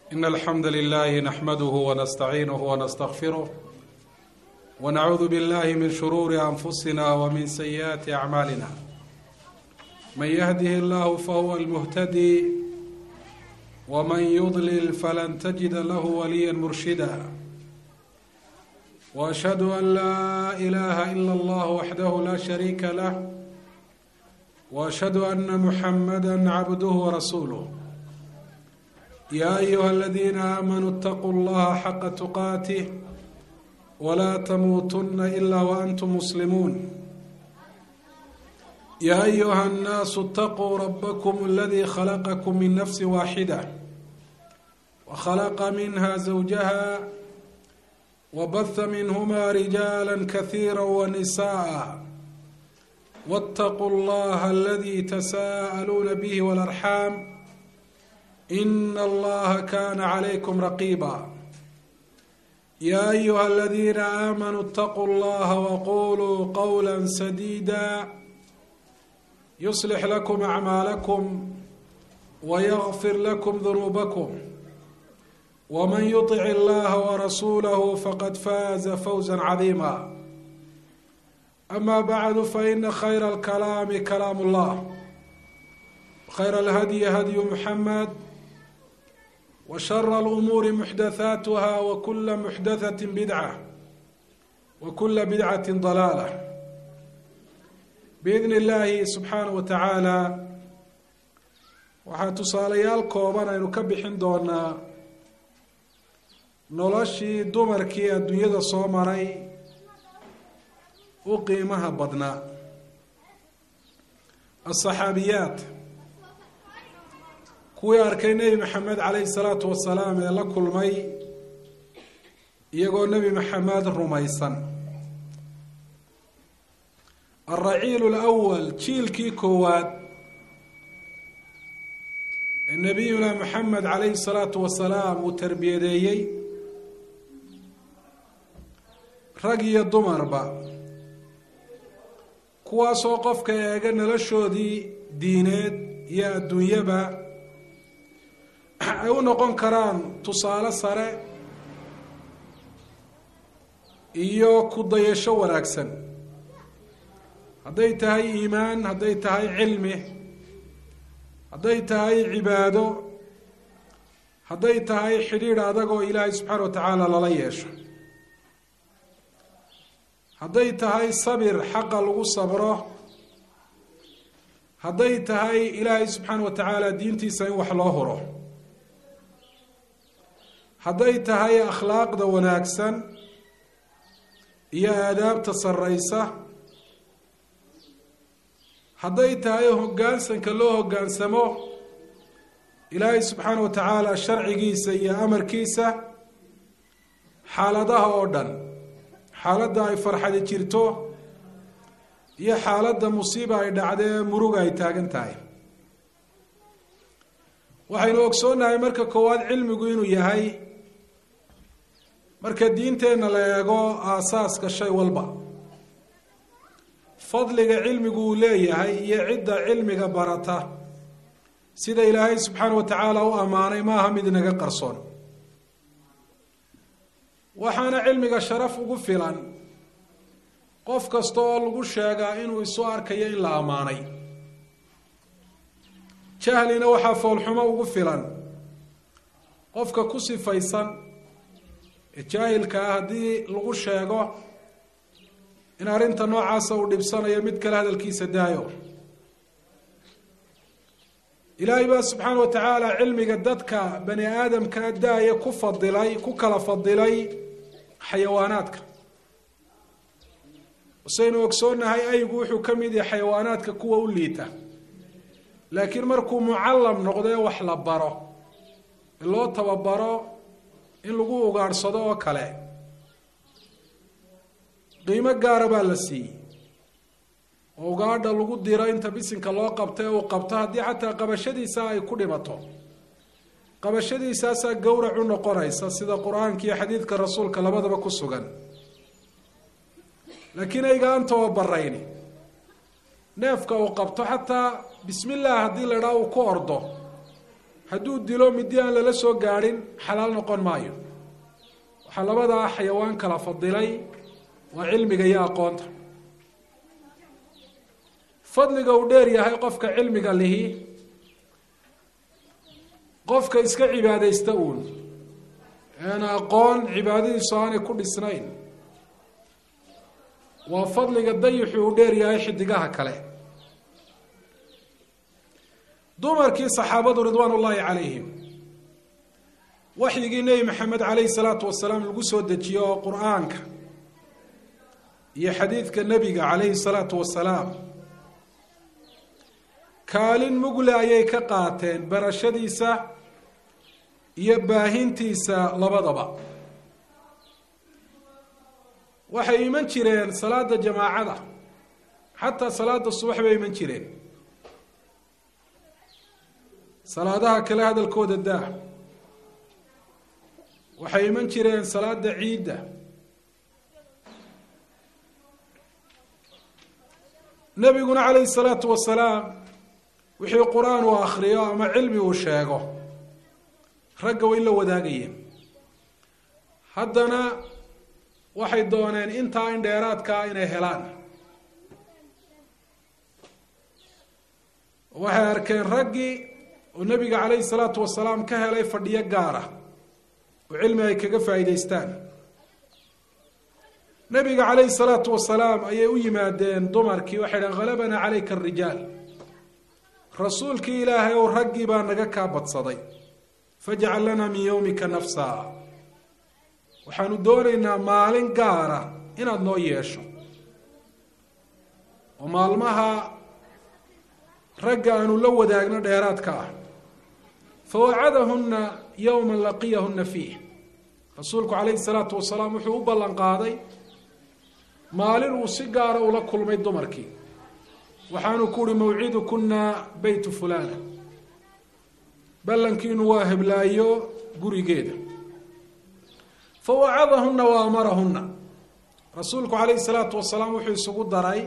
إن الحمد لله نحمده ونستعينه ونستغفره ونعوذ بالله من شرور أنفسنا ومن سيئات أعمالنا من يهده الله فهو المهتدي ومن يضلل فلن تجد له وليا مرشدا وأشهد أن لا إله إلا الله وحده لا شريك له وأشهد أن محمدا عبده ورسوله يا أيها الذين آمنوا اتقوا الله حق تقاته ولا تموتن إلا وأنتم مسلمون يا أيها الناس اتقوا ربكم الذي خلقكم من نفس واحدة وخلق منها زوجها وبث منهما رجالا كثيرا ونساء واتقوا الله الذي تساءلون به والأرحام إن الله كان عليكم رقيبا يا أيها الذين آمنوا اتقوا الله وقولوا قولا سديدا يصلح لكم أعمالكم ويغفر لكم ذنوبكم ومن يطع الله ورسوله فقد فاز فوزا عظيما أما بعد فإن خير الكلام كلام الله خير الهدي هدي محمد وشر الأمور محدثاتها وكل محدثة بدعة وكل بدعة ضلالة بإذن الله سبحaanه وتaعaalى waxaa tusaalayaal kooban aynu ka bixin doonaa noloshii dumarkii adduunyada soo maray u qiimaha badnaa الصaxaabiyaat kuwii arkay nebi maxamed calayhi salaatu wasalaam ee la kulmay iyagoo nebi maxamed rumaysan alraciilu lwal jiilkii koowaad ee nebiyuna maxamed calayhi salaatu wasalaam uu tarbiyadeeyey rag iyo dumarba kuwaasoo qofka eega noloshoodii diineed iyo adduunyaba ay u noqon karaan tusaale sare iyo ku dayasho wanaagsan hadday tahay iimaan hadday tahay cilmi hadday tahay cibaado hadday tahay xidhiidh adag oo ilaahay subxaana wa tacaala lala yeesho hadday tahay sabir xaqa lagu sabro hadday tahay ilaahay subxaana wa tacaala diintiisa in wax loo huro hadday tahay akhlaaqda wanaagsan iyo aadaabta sarreysa hadday tahay hoggaansanka loo hoggaansamo ilaahay subxaana wa tacaala sharcigiisa iyo amarkiisa xaaladaha oo dhan xaaladda ay farxadi jirto iyo xaaladda musiiba ay dhacdee muruga ay taagan tahay waxaynu ogsoonnahay marka koowaad cilmigu inuu yahay marka diinteenna la eego aasaaska shay walba fadliga cilmigu uu leeyahay iyo cidda cilmiga barata sida ilaahay subxaana wa tacaala u ammaanay maaha mid inaga qarsoon waxaana cilmiga sharaf ugu filan qof kasta oo lagu sheegaa inuu isu arkayo in la ammaanay jahlina waxaa foolxumo ugu filan qofka ku sifaysan ee jaahilka ah haddii lagu sheego in arrinta noocaasa uu dhibsanayo mid kale hadalkiisa daayo ilaahay baa subxaana wa tacaala cilmiga dadka bani aadamkaa daaya ku fadilay ku kala fadilay xayawaanaadka saynu ogsoonnahay aygu wuxuu ka mid yahay xayawaanaadka kuwa u liita laakiin markuu mucallam noqdee wax la baro ee loo tababaro in lagu ugaadhsado oo kale qiimo gaara baa la siiyey oo ugaadha lagu diro inta bisinka loo qabta ee uu qabto haddii xataa qabashadiisa ay ku dhimato qabashadiisaasaa gowrac u noqonaysa sida qur-aanka iyo xadiidka rasuulka labadaba ku sugan laakiin ayga aan tababarayni neefka uu qabto xataa bismi llah haddii la idhaha uu ku ordo hadduu dilo midi aan lala soo gaadhin xalaal noqon maayo waxaa labadaa xayawaan kala fadilay waa cilmiga iyo aqoonta fadliga uu dheer yahay qofka cilmiga lihi qofka iska cibaadaysta uun een aqoon cibaadadiisu aanay ku dhisnayn waa fadliga dayixu uu dheer yahay xidigaha kale dumarkii saxaabadu ridwaan ullaahi calayhim waxyigii nebi maxamed calayhi salaatu wasalaam lagu soo dejiyo oo qur-aanka iyo xadiidka nebiga calayhi salaatu wasalaam kaalin mugle ayay ka qaateen barashadiisa iyo baahintiisa labadaba waxay iman jireen salaada jamaacada xataa salaada subax bay iman jireen salaadaha kale hadalkooda daa waxay iman jireen salaada ciidda nebiguna calayhi salaatu wasalaam wixii qur-aan uu akriyo ama cilmi uu sheego ragga way la wadaagayeen haddana waxay dooneen intaa in dheeraadkaa inay helaan waxay arkeen raggii oo nebiga calayhi salaatu wasalaam ka helay fadhiyo gaara oo cilmi ay kaga faa'iidaystaan nebiga calayhi salaatu wasalaam ayay u yimaadeen dumarkii waxay dhaheen halabanaa calayka arijaal rasuulkii ilaahay ow raggii baa naga kaa badsaday fajcal lanaa min yowmika nafsa waxaanu doonaynaa maalin gaara inaad noo yeesho oo maalmaha ragga aanu la wadaagno dheeraadka ah fawacadahunna yowma laqiyahunna fiih rasuulku calayhi salaatu wasalaam wuxuu u ballan qaaday maalin uu si gaara ula kulmay dumarkii waxaanu ku uhi mawcidukuna beytu fulana ballankiinu waa heblaayo gurigeeda fawacadahunna wa amarahunna rasuulku calayhi salaatu wasalaam wuxuu isugu daray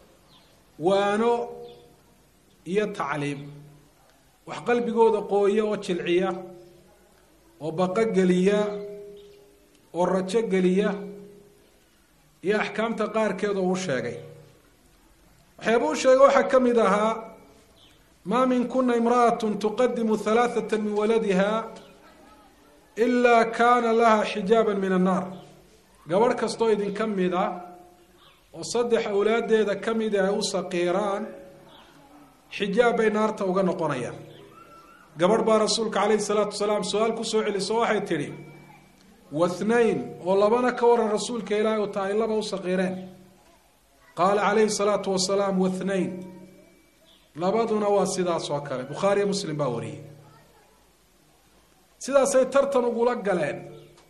waano iyo tacliim wax qalbigooda qooya oo jilciya oo baqo geliya oo rajo geliya iyo axkaamta qaarkeed oo u sheegay waxyaaba u sheegay waxaa ka mid ahaa maa min kuna imra'at tuqadimu halaaثata min waladiha ilaa kaana laha xijaaba min annaar gabadh kastoo idinka mid a oo saddex awlaaddeeda ka mida ay u saqiiraan xijaab bay naarta uga noqonayaan gabadh baa rasuulka calayhi salaatu wasalaam su-aal kusoo celiso waxay tidhi wathnayn oo labana ka waran rasuulka ilaahay oo tahay laba u saqiireen qaala calayhi salaatu wasalaam wathnayn labaduna waa sidaas oo kale bukhaariyo muslim baa wariyey sidaasay tartan ugula galeen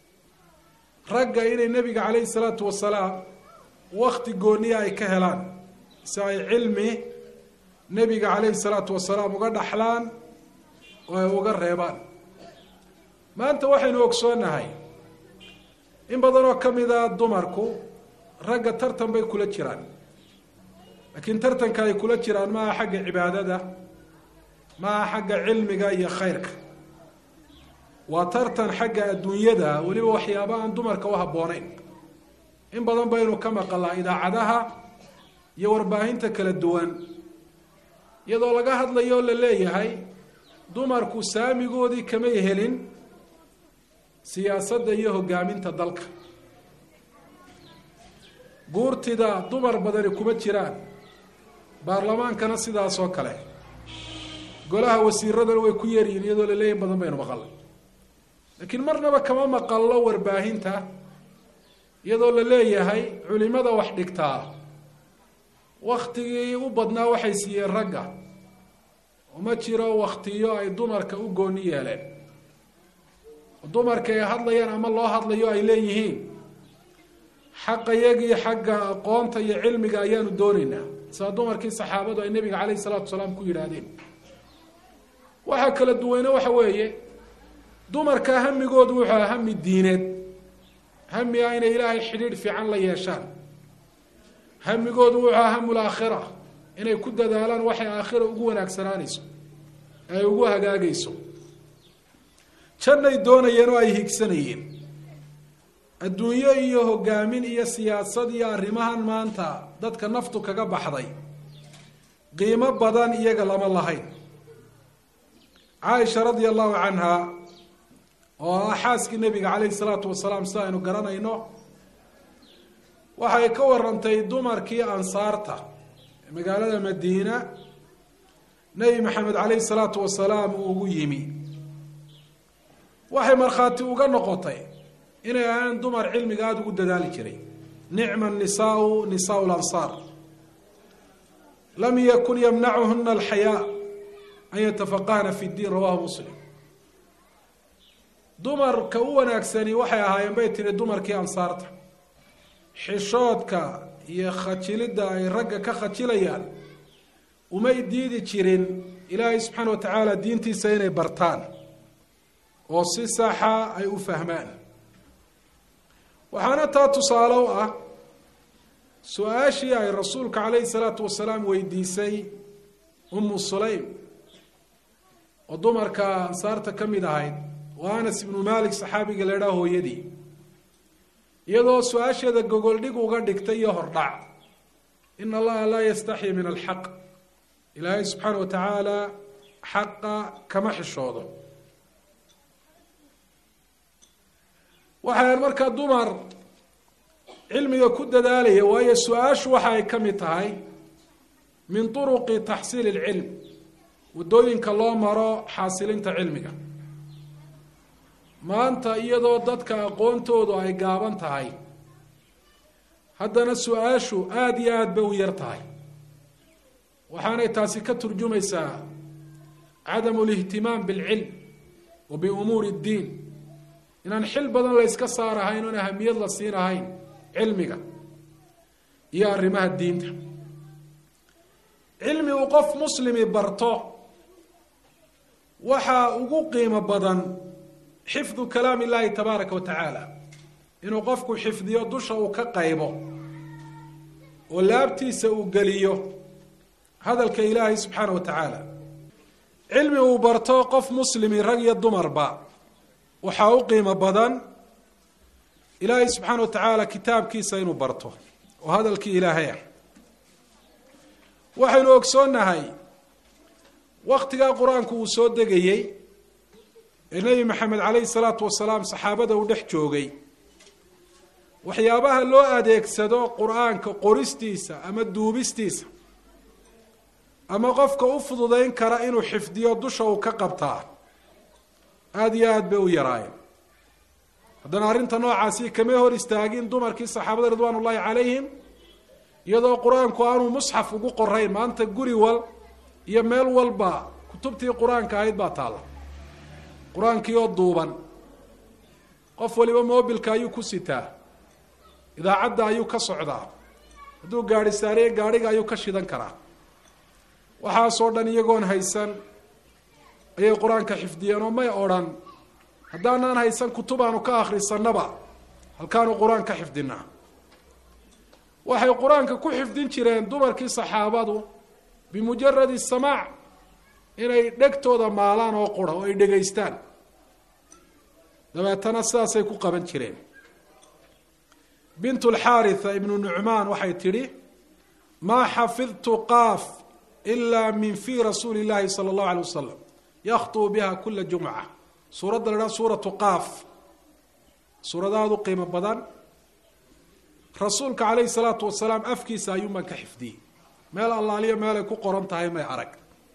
ragga inay nebiga calayhi salaatu wasalaam wakti gooniya ay ka helaan si ay cilmi nebiga calayhi salaatu wasalaam uga dhaxlaan oo ay uga reebaan maanta waxaynu ogsoonahay in badan oo ka mida dumarku ragga tartan bay kula jiraan laakiin tartanka ay kula jiraan maaha xagga cibaadada maaha xagga cilmiga iyo khayrka waa tartan xagga adduunyada weliba waxyaaba aan dumarka u habbooneyn in badan baynu ka maqalaa idaacadaha iyo warbaahinta kala duwan iyadoo laga hadlayo o la leeyahay dumarku saamigoodii kamay helin siyaasadda iyo hogaaminta dalka guurtida dumar badani kuma jiraan baarlamaankana sidaas oo kale golaha wasiiradana way ku yeeryihin iyadoo la leeyahy in badan baynu maqalnay laakiin marnaba kama maqallo warbaahinta iyadoo la leeyahay culimada wax dhigtaa waktigii u badnaa waxay siiyeen ragga uma jiro waktiyo ay dumarka u gooni yeeleen dumarka ay hadlayaan ama loo hadlayo ay leeyihiin xaqa yagii xagga aqoonta iyo cilmiga ayaanu doonaynaa sidaa dumarkii saxaabadu ay nebiga calayhi salaatu wasalaam ku yidhaahdeen waxaa kala duweyne waxa weeye dumarka hamigoodu wuxuu aha hami diineed hami ah inay ilaahay xidhiidh fiican la yeeshaan hamigoodu wuxuu aha hamul aakhira inay ku dadaalaan waxay aakhira ugu wanaagsanaanayso ay ugu hagaagayso jannay doonayeen oo ay higsanayeen adduunyo iyo hogaamin iyo siyaasad iyo arrimahan maanta dadka naftu kaga baxday qiimo badan iyaga lama lahayn caaisha radia allahu canha oo ah xaaskii nebiga caleyhi salaatu wasalaam sida aynu garanayno waxay ka warantay dumarkii ansaarta ee magaalada madiina nebi maxamed caleyhi salaatu wasalaam uu ugu yimi waxay markhaati uga noqotay inay ahaan dumar cilmiga aada ugu dadaali jiray nicma nisaau nisaau lansaar lam yakun yamnacuhuna alxayaa an yatafaqahna fi ddiin rawahu muslim dumarka u wanaagsani waxay ahaayeen bay tihi dumarkii ansaarta xishoodka iyo khajilidda ay ragga ka khajilayaan umay diidi jirin ilaahay subxaana wa tacaala diintiisa inay bartaan oo si saxa ay u fahmaan waxaana taa tusaale u ah su-aashii ay rasuulka calayhi salaatu wasalaam weydiisay umu sulaym oo dumarka ansaarta ka mid ahayd oo anas ibnu malik saxaabiga la idhaha hooyadii iyadoo su-aasheeda gogoldhig uga dhigtay iyo hordhac in allaha laa yastaxyi min alxaq ilaahay subxaana wa tacaala xaqa kama xishoodo waxay markaa dumar cilmiga ku dadaalaya waayo su-aashu waxa ay ka mid tahay min turuqi taxsiili ilcilm waddooyinka loo maro xaasilinta cilmiga maanta iyadoo dadka aqoontoodu ay gaaban tahay haddana su-aashu aada iyo aada bay u yar tahay waxaanay taasi ka turjumaysaa cadamu lihtimaam bilcilm wa biumuuri ddiin inaan xil badan la yska saarahayn oon ahamiyad la siinahayn cilmiga iyo arrimaha diinta cilmi uu qof muslimi barto waxaa ugu qiimo badan xifdu kalaam illaahi tabaaraka wa tacaala inuu qofku xifdiyo dusha uu ka qaybo oo laabtiisa uu geliyo hadalka ilaahay subxaana wa tacaala cilmi uu barto qof muslimi rag iyo dumarba waxaa u qiimo badan ilaahay subxaana wa tacaala kitaabkiisa inuu barto oo hadalkii ilaahay ah waxaynu ogsoonnahay waktigaa qur-aanku uu soo degayey ee nebi maxamed caleyhi salaatu wasalaam saxaabada uu dhex joogay waxyaabaha loo adeegsado qur-aanka qoristiisa ama duubistiisa ama qofka u fududeyn kara inuu xifdiyo dusha uu ka qabtaa aada iyo aada bay u yaraayeen haddana arrinta noocaasi kamay hor istaagin dumarkii saxaabada ridwaan ullaahi calayhim iyadoo qur-aanku aanuu musxaf ugu qorayn maanta guri wal iyo meel walba kutubtii qur-aanka ahayd baa taalla qur-aankii oo duuban qof waliba mobilka ayuu ku sitaa idaacadda ayuu ka socdaa hadduu gaadhi saariye gaadhiga ayuu ka shidan karaa waxaasoo dhan iyagoon haysan ayay qur-aanka xifdiyeen oo may odhan haddaanaan haysan kutub aanu ka akhrisanaba halkaanu qur-aan ka xifdinaa waxay qur-aanka ku xifdin jireen dumarkii saxaabadu bimujaradi samaac inay dhegtooda maalaan oo qura oo ay dhegaystaan dabeetana sidaasay ku qaban jireen bint lxaaritha ibnu nucmaan waxay tidhi maa xafidtu qaaf ilaa min fii rasuuli llahi sala allahu alay wasalam yakhtuu biha kula jumca suuradda la dhaha suuratu qaaf suuradaadu qiimo badan rasuulka calayhi salaatu wasalaam afkiisa ayuunbaan ka xifdiyey meel allaaliyo meelay ku qoran tahay may arag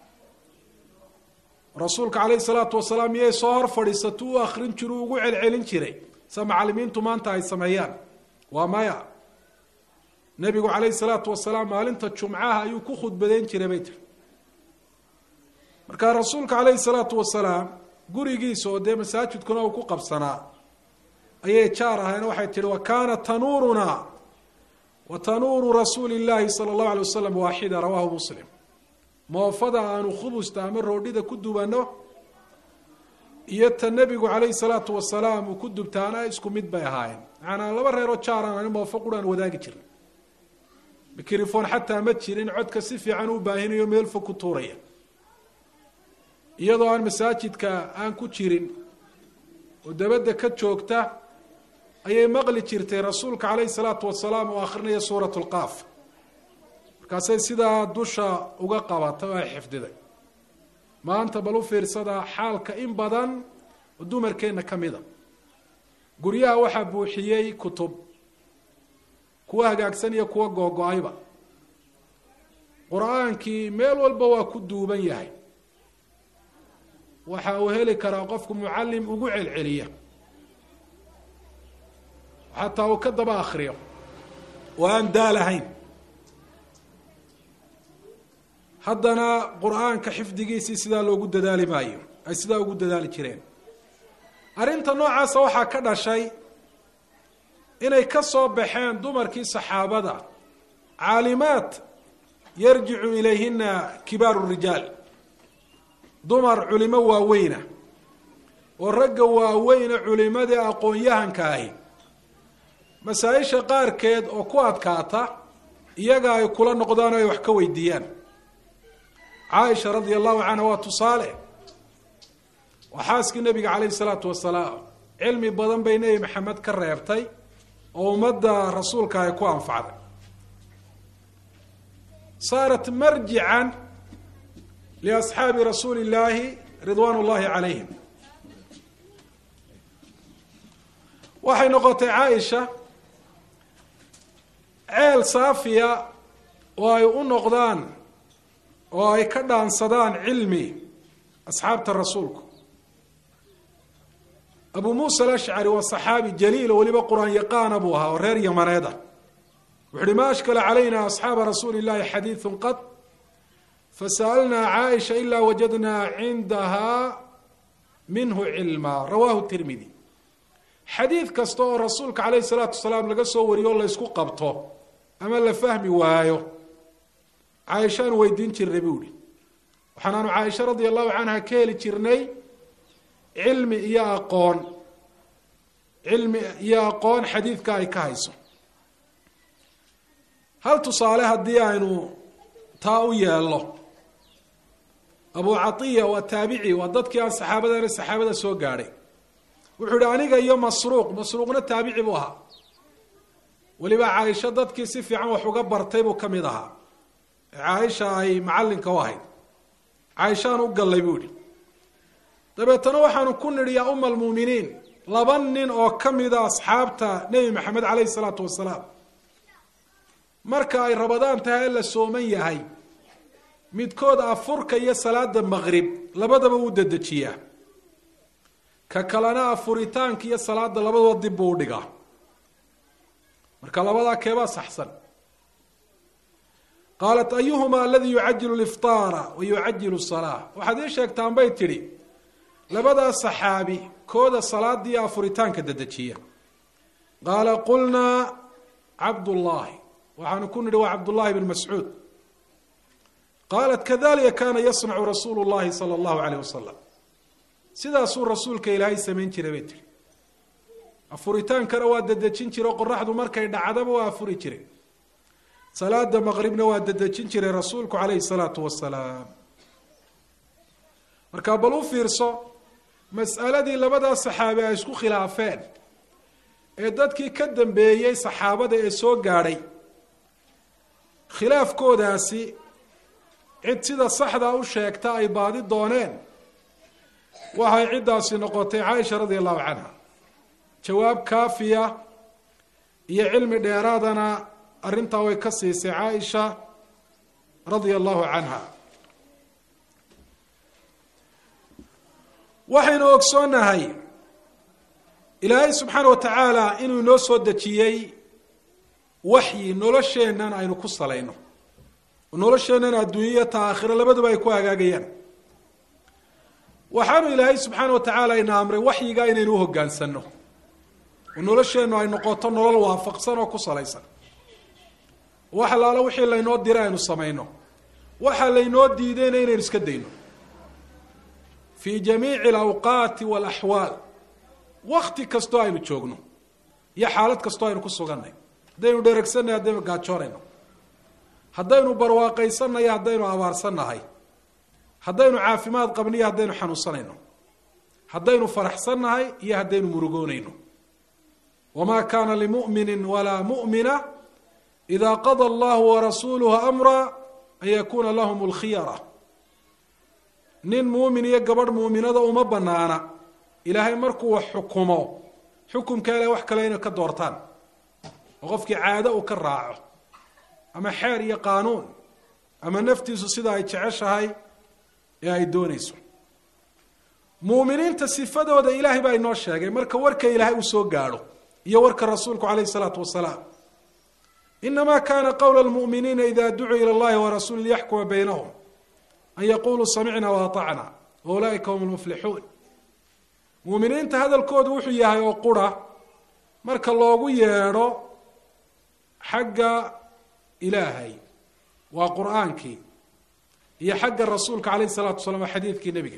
rasuulka calayhi salaatu wasalaam miyay soo hor fadhiisatu u akrin jiru ugu celcelin jiray sa macalimiintu maanta ay sameeyaan waa maya nebigu calayhi salaatu wasalaam maalinta jumcaha ayuu ku khudbadeyn jiray bay tiri markaa rasuulka calayhi salaatu wasalaam gurigiisa oo dee masaajidkuna uu ku qabsanaa ayay jaar ahayn waxay tihi wa kaana tanuurunaa wa tanuuru rasuuli llaahi sala allahu alay wasalam waaxida rawaahu muslim moofada aanu khubusta ama roodhida ku dubanno iyo ta nebigu calayhi salaatu wasalaam uu ku dubtaana isku mid bay ahaayeen macanaa laba reeroo jaaraan ani moofo quraan wadaagi jirin mikrifon xataa ma jirin codka si fiican u baahinayo meel fog ku tuuraya iyadoo aan masaajidka aan ku jirin oo dabadda ka joogta ayay maqli jirtay rasuulka calayhi salaatu wasalaam oo akhrinaya suurat lqaaf markaasay sidaa dusha uga qabatay oo ay xifdiday maanta bal u fiirsada xaalka in badan oo dumarkeenna ka mida guryaha waxaa buuxiyey kutub kuwa hagaagsan iyo kuwa googo-ayba qur-aankii meel walba waa ku duuban yahay waxa uu heli karaa qofku mucallim ugu celceliya xataa uu ka daba akriyo oo aan daalahayn haddana qur-aanka xifdigiisii sidaa loogu dadaali maayo ay sidaa ugu dadaali jireen arrinta noocaasa waxaa ka dhashay inay ka soo baxeen dumarkii saxaabada caalimaad yarjicu ilayhina kibaaru rijaal dumar culimo waaweyna oo ragga waaweyne culimadii aqoon-yahanka ahi masaa-isha qaarkeed oo ku adkaata iyaga ay kula noqdaan o ay wax ka weydiiyaan caaisha radia allahu canha waa tusaale waa xaaskii nabiga calayhi salaatu wasalaam cilmi badan bay nebi maxamed ka reebtay oo ummadda rasuulka ay ku anfacday saarat marjican liasxaabi rasuuli illaahi ridwaan ullahi calayhim waxay noqotay caaisha ceel saafiya oo ay u noqdaan oo ay ka dhaansadaan cilmi asxaabta rasuulku abu muusa alashcari waa saxaabi jaliil oo weliba qur-aan yaqaana buu ahaa oo reer yamaneed ah wuxu uhi ma ashkala calayna asxaaba rasuuli illahi xadiidu qad fasa'alnaa caaisha ilaa wajadnaa cindaha minhu cilmaa rawahu tirmidi xadiid kasta oo rasuulka calayhi salaatu wasalaam laga soo wariyo o la ysku qabto ama la fahmi waayo caaishaanu weydiin jirnay buu ihi waxaanaanu caaisha radia allahu canha ka heli jirnay cilmi iyo aqoon cilmi iyo aqoon xadiidka ay ka hayso hal tusaale haddii aynu taa u yeelno abu catiya waa taabici waa dadkii aan saxaabadana saxaabada soo gaadhay wuxuu ihi aniga iyo masruuq masruuqna taabici buu ahaa weliba caaisho dadkii si fiican wax uga bartay buu ka mid ahaa caaisha ay macallinka u ahayd caaishaan u gallay buu ihi dabeetana waxaanu ku nidhi yaa uma almuuminiin laba nin oo ka mida asxaabta nebi maxamed caleyhi salaatu wasalaam marka ay rabadaan tahay la sooman yahay midkood afurka iyo salaada maqrib labadaba wuu dedejiyaa ka kalena afuritaanka iyo salaada labadaba dib buu udhigaa marka labadaa keebaa saxsan qaalat ayuhuma aladi yucajilu liftaara wa yucajilu salaa waxaad ii sheegtaan bay tidhi labadaa saxaabi kooda salaada iyo afuritaanka dedejiya qaala qulnaa cabdullaahi waxaanu ku nidhi waa cabdullaahi bn mascuud qaalat kadalika kaana yasnacu rasuulu llahi sala allahu aleyh wasalam sidaasuu rasuulka ilaahay samayn jiray bay tihi afuritaankana waa dedejin jire o qoraxdu markay dhacdaba waa afuri jiray salaada maqribna waa dedejin jiray rasuulku caleyhi salaatu wasalaam markaa bal u fiirso mas'aladii labadaa saxaabi ay isku khilaafeen ee dadkii ka dambeeyey saxaabada ee soo gaadhay khilaafkoodaasi cid sida saxdaa u sheegta ay baadi dooneen waxay ciddaasi noqotay caaisha radia allahu canha jawaab kaafiya iyo cilmi dheeraadana arrintaa way ka siisay caaisha radia allahu canha waxaynu ogsoonnahay ilaahay subxaana wa tacaala inuu inoo soo dejiyey waxyi nolosheennan aynu ku salayno nolosheennan adduunyaya ta aakhiro labaduba ay ku hagaagayaan waxaanu ilaahay subxaana wa tacaala ina amray waxyigaa inaynu u hoggaansanno oo nolosheennu ay noqoto nolol waafaqsan oo ku salaysan wax allaala wixii laynoo diray aynu samayno waxa laynoo diidayna inaynu iska dayno fii jamiici alawqaati waalaxwaal wakti kastoo aynu joogno iyo xaalad kastoo aynu ku sugannay haddaynu dheregsannahay haddaynu gaajoonayno haddaynu barwaaqaysannayo haddaynu abaarsannahay haddaynu caafimaad qabniyo haddaynu xanuunsanayno haddaynu faraxsannahay iyo haddaynu murugoonayno wamaa kaana limuminin walaa mu'mina ida qada allahu warasuuluhu amra an yakuuna lahum lkhiyara nin muumin iyo gabadh muuminada uma banaana ilaahay markuu wax xukumo xukumka ilahay wax kale inay ka doortaan oo qofkii caado uu ka raaco ama xeer iyo qaanuun ama naftiisu sida ay jeceshahay ee ay doonayso muuminiinta sifadooda ilaahay baa inoo sheegay marka warka ilaahay uu soo gaadho iyo warka rasuulku calayhi isalaatu wasalaam inama kana qowla lmu'miniina ida ducuu ila llahi warasuuli liyaxkuma baynahum an yaquluu samicna waatacna wa ulaa'ika hum lmuflixuun muuminiinta hadalkoodu wuxuu yahay oo qura marka loogu yeedho xagga ilaahay waa qur-aankii iyo xagga rasuulka calayhi isalaatu wasalaam waa xadiidkii nebiga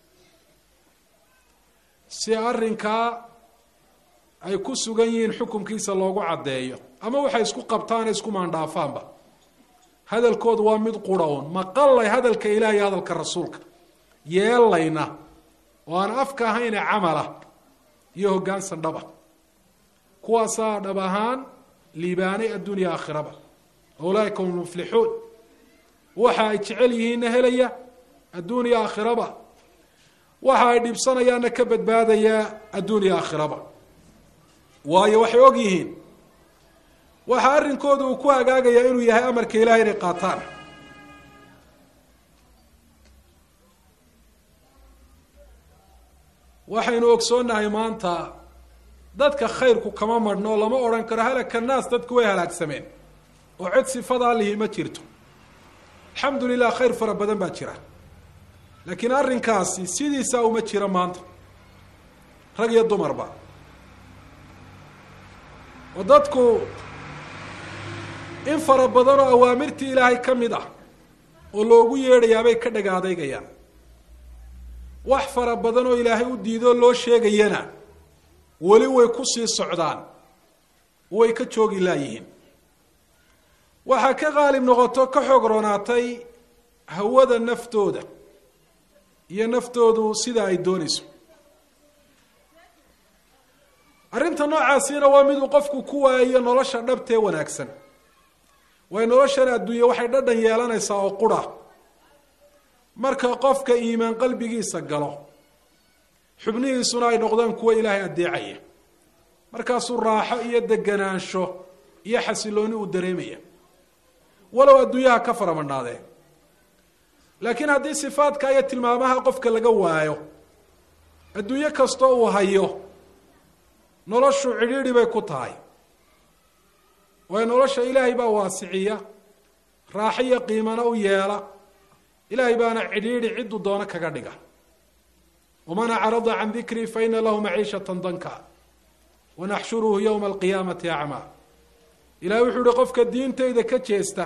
si arrinkaa ay ku sugan yihiin xukumkiisa loogu caddeeyo ama waxay isku qabtaane isku maandhaafaanba hadalkoodu waa mid qura un maqallay hadalka ilaah iyo hadalka rasuulka yeelayna oo aan afka ahayne camala iyo hoggaansan dhaba kuwaasaa dhab ahaan liibaanay adduunya aakhiraba ulaaika hum muflixuun waxa ay jecel yihiinna helaya adduunya aakhiraba waxa ay dhibsanayaanna ka badbaadaya adduunya aakhiraba waayo waxay og yihiin waxa arrinkooda uu ku hagaagayaa inuu yahay amarka ilahay inay qaataan waxaynu ogsoonnahay maanta dadka khayrku kama madhno lama odhan karo halaka naas dadku way halaagsameen oo cid sifadaa lihi ma jirto alxamdu lilah khayr fara badan baa jira laakiin arrinkaasi sidiisaa uma jiro maanta rag iyo dumarba oo dadku in fara badan oo awaamirtii ilaahay ka mid ah oo loogu yeedhayaabay ka dhaga adeygayaan wax fara badan oo ilaahay u diidoo loo sheegayana weli way ku sii socdaan way ka joogi laayihiin waxaa ka qaalib noqoto ka xoog roonaatay hawada naftooda iyo naftoodu sida ay doonayso arrinta noocaasina waa miduu qofku ku waayo nolosha dhabtee wanaagsan waayo noloshan adduunye waxay dhadhan yeelanaysaa oo qura marka qofka iimaan qalbigiisa galo xubnihiisuna ay noqdaan kuwa ilaahay addeecaya markaasuu raaxo iyo deganaansho iyo xasilooni uu dareemaya walow adduunyaha ka faramadhnaadee laakiin haddii sifaadka iyo tilmaamaha qofka laga waayo adduunyo kastoo uu hayo noloshu cidhiidhi bay ku tahay waayo nolosha ilaahay baa waasiciya raaxo iyo qiimana u yeela ilaahay baana cidhiidhi cidduu doono kaga dhiga waman acrada can dikrii faina lahu maciishata danka wanaxshuruhu yowma alqiyaamati acmaa ilahay wuxuu ihi qofka diintayda ka jeesta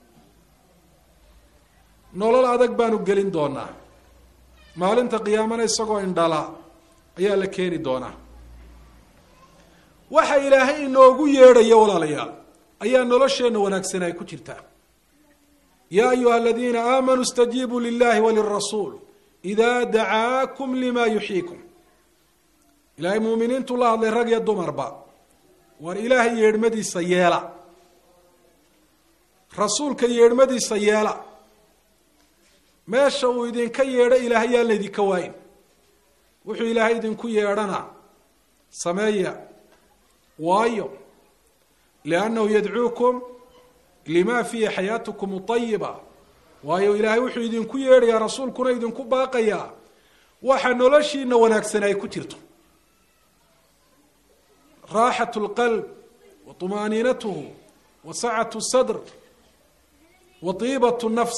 nolol adag baanu gelin doonaa maalinta qiyaamana isagoo indhala ayaa la keeni doonaa waxa ilaahay inoogu yeedhayo walaalayaal ayaa nolosheenna wanaagsan ay ku jirtaa yaa ayuha aladiina aamanuu istajiibuu lilahi walirasuul ida dacaakum lima yuxyiikum ilaahay muuminiintu la hadlay rag iyo dumarba war ilaahay yeedhmadiisa yeela rasuulka yeedhmadiisa yeela meesha uu idinka yeedho ilaahay yaan laydinka waayin wuxuu ilaahay idinku yeedhana sameeya waayo liannahu yadcuukum lima fiihi xayaatukum ayiba waayo ilaahay wuxuu idinku yeedhayaa rasuulkuna idinku baaqayaa waxa noloshiina wanaagsan ay ku jirto raaxat lqalb wa طumaaniinatuhu wa sacatu sadr wa tiibat nafs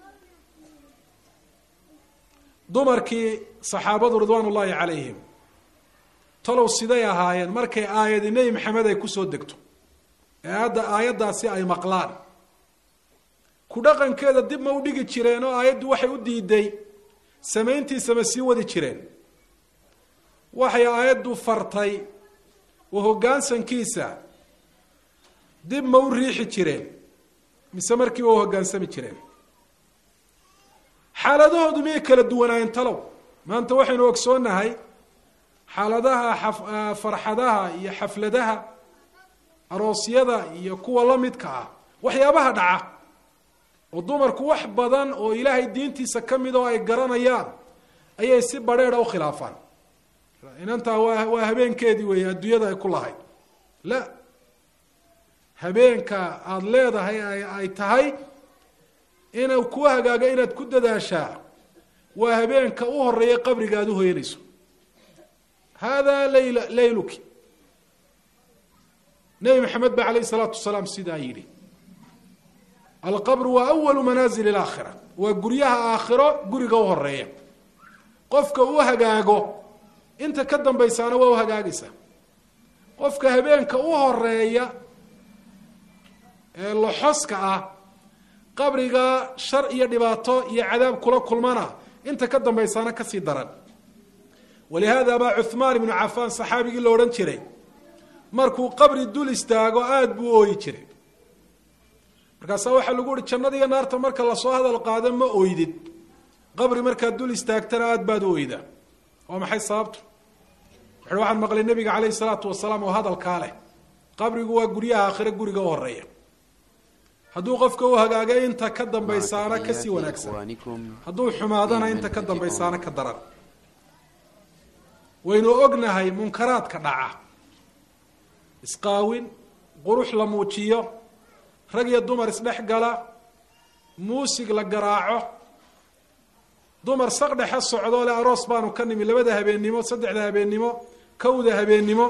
dumarkii saxaabadu ridwaan ullaahi calayhim talow siday ahaayeen markay aayadi nebi maxamed ay kusoo degto ee hadda aayaddaasi ay maqlaan ku dhaqankeeda dib ma u dhigi jireen oo aayaddu waxay u diiday samayntiisa ma sii wadi jireen waxay aayaddu fartay oo hoggaansankiisa dib ma u riixi jireen mise markiiba u hoggaansami jireen xaaladahoodu miyay kala duwanaayeen talow maanta waxaynu ogsoonnahay xaaladaha farxadaha iyo xafladaha aroosyada iyo kuwa la midka ah waxyaabaha dhaca oo dumarku wax badan oo ilaahay diintiisa ka mid oo ay garanayaan ayay si badheedha u khilaafaan inantaa waa waa habeenkeedii weeye adduunyada ay ku lahayd la habeenka aada leedahay ay tahay inuu ku hagaago inaad ku dadaashaa waa habeenka u horeeya qabriga aada u hoyanayso hada layla layluki nebi maxamed ba alayh isalaatu wasalaam sidaa yidhi alqabru waa awalu manaazil alaakhira waa guryaha aakhiro guriga u horeeya qofka u hagaago inta ka dambaysaana waa u hagaagaysaa qofka habeenka u horeeya ee loxoska ah qabriga shar iyo dhibaato iyo cadaab kula kulmana inta ka dambaysaana kasii daran walihaada baa cuhmaan ibnu cafaan saxaabigii la odhan jiray markuu qabri dul istaago aada buu ooyi jiray markaasaa waxaa lagu uhi jannada iyo naarta marka lasoo hadal qaado ma oydid qabri markaad dul istaagtana aada baad u oydaa waa maxay sababtu wuxuui waxaan maqlay nabiga caleyhi salaatu wasalaam oo hadalkaa leh qabrigu waa guryaha aakhire guriga u horeeya hadduu qofka u hagaaga inta ka dambaysaana kasii wanaagsan hadduu xumaadana inta ka dambaysaana ka daran waynu ognahay munkaraadka dhaca isqaawin qurux la muujiyo rag iyo dumar isdhex gala muusig la garaaco dumar saqdhexe socdoo le aroos baanu ka nimi labada habeennimo saddexda habeennimo kowda habeennimo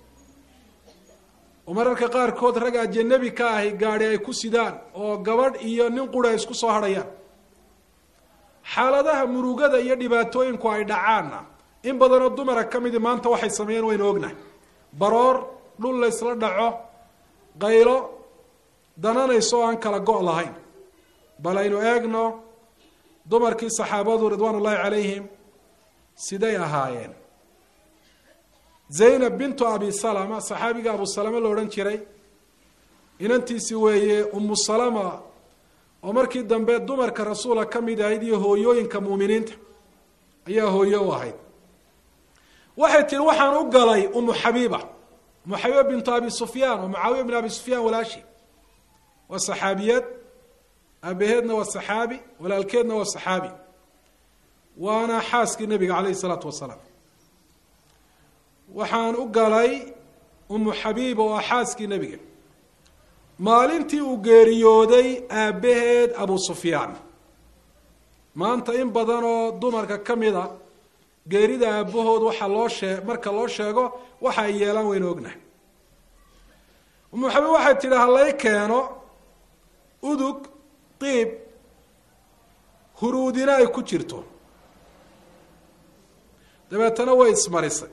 oo mararka qaarkood rag ajanabi ka ahi gaadhi ay ku sidaan oo gabadh iyo nin qura ay isku soo hadhayaan xaaladaha murugada iyo dhibaatooyinku ay dhacaanna in badanoo dumara ka midi maanta waxay sameeyeen waynu ognahay baroor dhul la ysla dhaco qaylo dananayso oo aan kala go' lahayn bal aynu eegno dumarkii saxaabadu ridwaan ullaahi calayhim siday ahaayeen zaynab bintu abi salama saxaabiga abu salama la odhan jiray inantiisi weeye umu salama oo markii dambe dumarka rasuula ka mid ahayd iyo hooyooyinka muuminiinta ayaa hooyo u ahayd waxay tihi waxaan u galay umu xabiiba umu xabiiba bintu abi sufyaan oo mucaawiya bin abi sufyaan walaashi waa saxaabiyad aabaheedna waa saxaabi walaalkeedna waa saxaabi waana xaaskii nabiga caleyhi salaatu wasalaam waxaan u galay umu xabiiba oo ah xaaskii nebiga maalintii uu geeriyooday aabbaheed abu sufyaan maanta in badan oo dumarka ka mid a geerida aabbahood waxaa loo shee marka loo sheego waxa ay yeelaan waynu ognahay umu xabiib waxay tidhi halay keeno udug qiib huruudina ay ku jirto dabeetana way ismarisay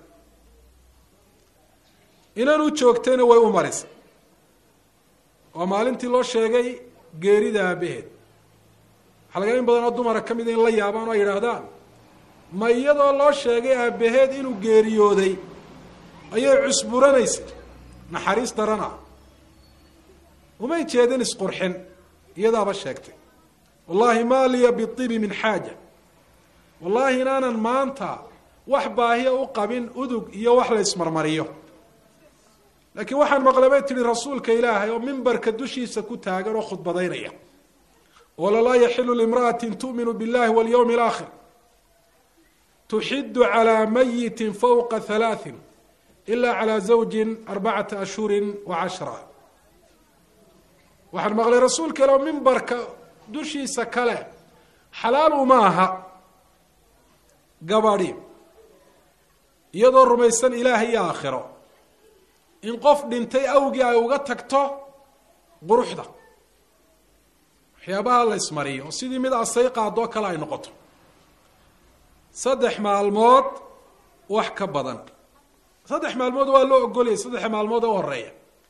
inan u joogtayna way u marisay waa maalintii loo sheegay geerida aabaheed waxaa laga in badan oo dumara ka mida in la yaabaan oo ay yidhaahdaan ma iyadoo loo sheegay aabaheed inuu geeriyooday ayay cusburanaysay naxariis darana umay jeedin isqurxin iyadaaba sheegtay wallahi ma liya biibi min xaaja wallahi inaanan maanta wax baahiya u qabin udug iyo wax la ismarmariyo laakiin waxaan maqlay bay tihi rasuulka ilaahay oo mimbarka dushiisa ku taagan oo khudbadaynaya wala laa yaxilu limra'ati tu'minu billahi walyawmi alaakhir tuxidu calaa mayitin fawqa halaatin ila calaa zawjin arbacata ashhurin wa cashra waxaan maqlay rasuulka ilaah oo mimbarka dushiisa kale xalaal uma aha gabadhi iyadoo rumaysan ilaahay iyo aakhiro in qof dhintay awgii ay uga tagto quruxda waxyaabaha la ismariyo oo sidii mid asay qaadoo kale ay noqoto saddex maalmood wax ka badan saddex maalmood waa loo ogolayay saddex maalmood oo horeeya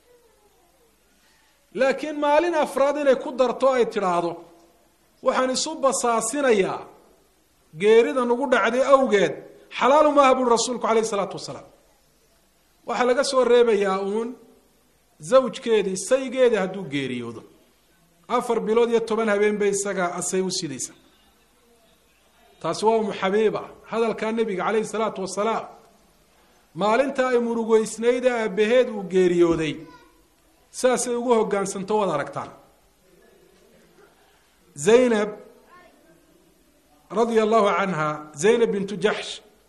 laakiin maalin afraad inay ku darto ay tidhaahdo waxaan isu basaasinayaa geerida nagu dhacday awgeed xalaalu maaha buuri rasuulku calayhi isalaatu wasalaam waxaa laga soo reebayaa uun zawjkeedii saygeedii hadduu geeriyoodo afar bilood iyo toban habeen bay isaga asay u sidaysa taasi waa umu xabiiba hadalkaa nebiga calayhi salaatu wasalaam maalinta ay murugeysnayd ee aabbaheed uu geeriyooday saasay ugu hoggaansanto waad aragtaan zaynab radia allahu canha zaynab bintu jaxsh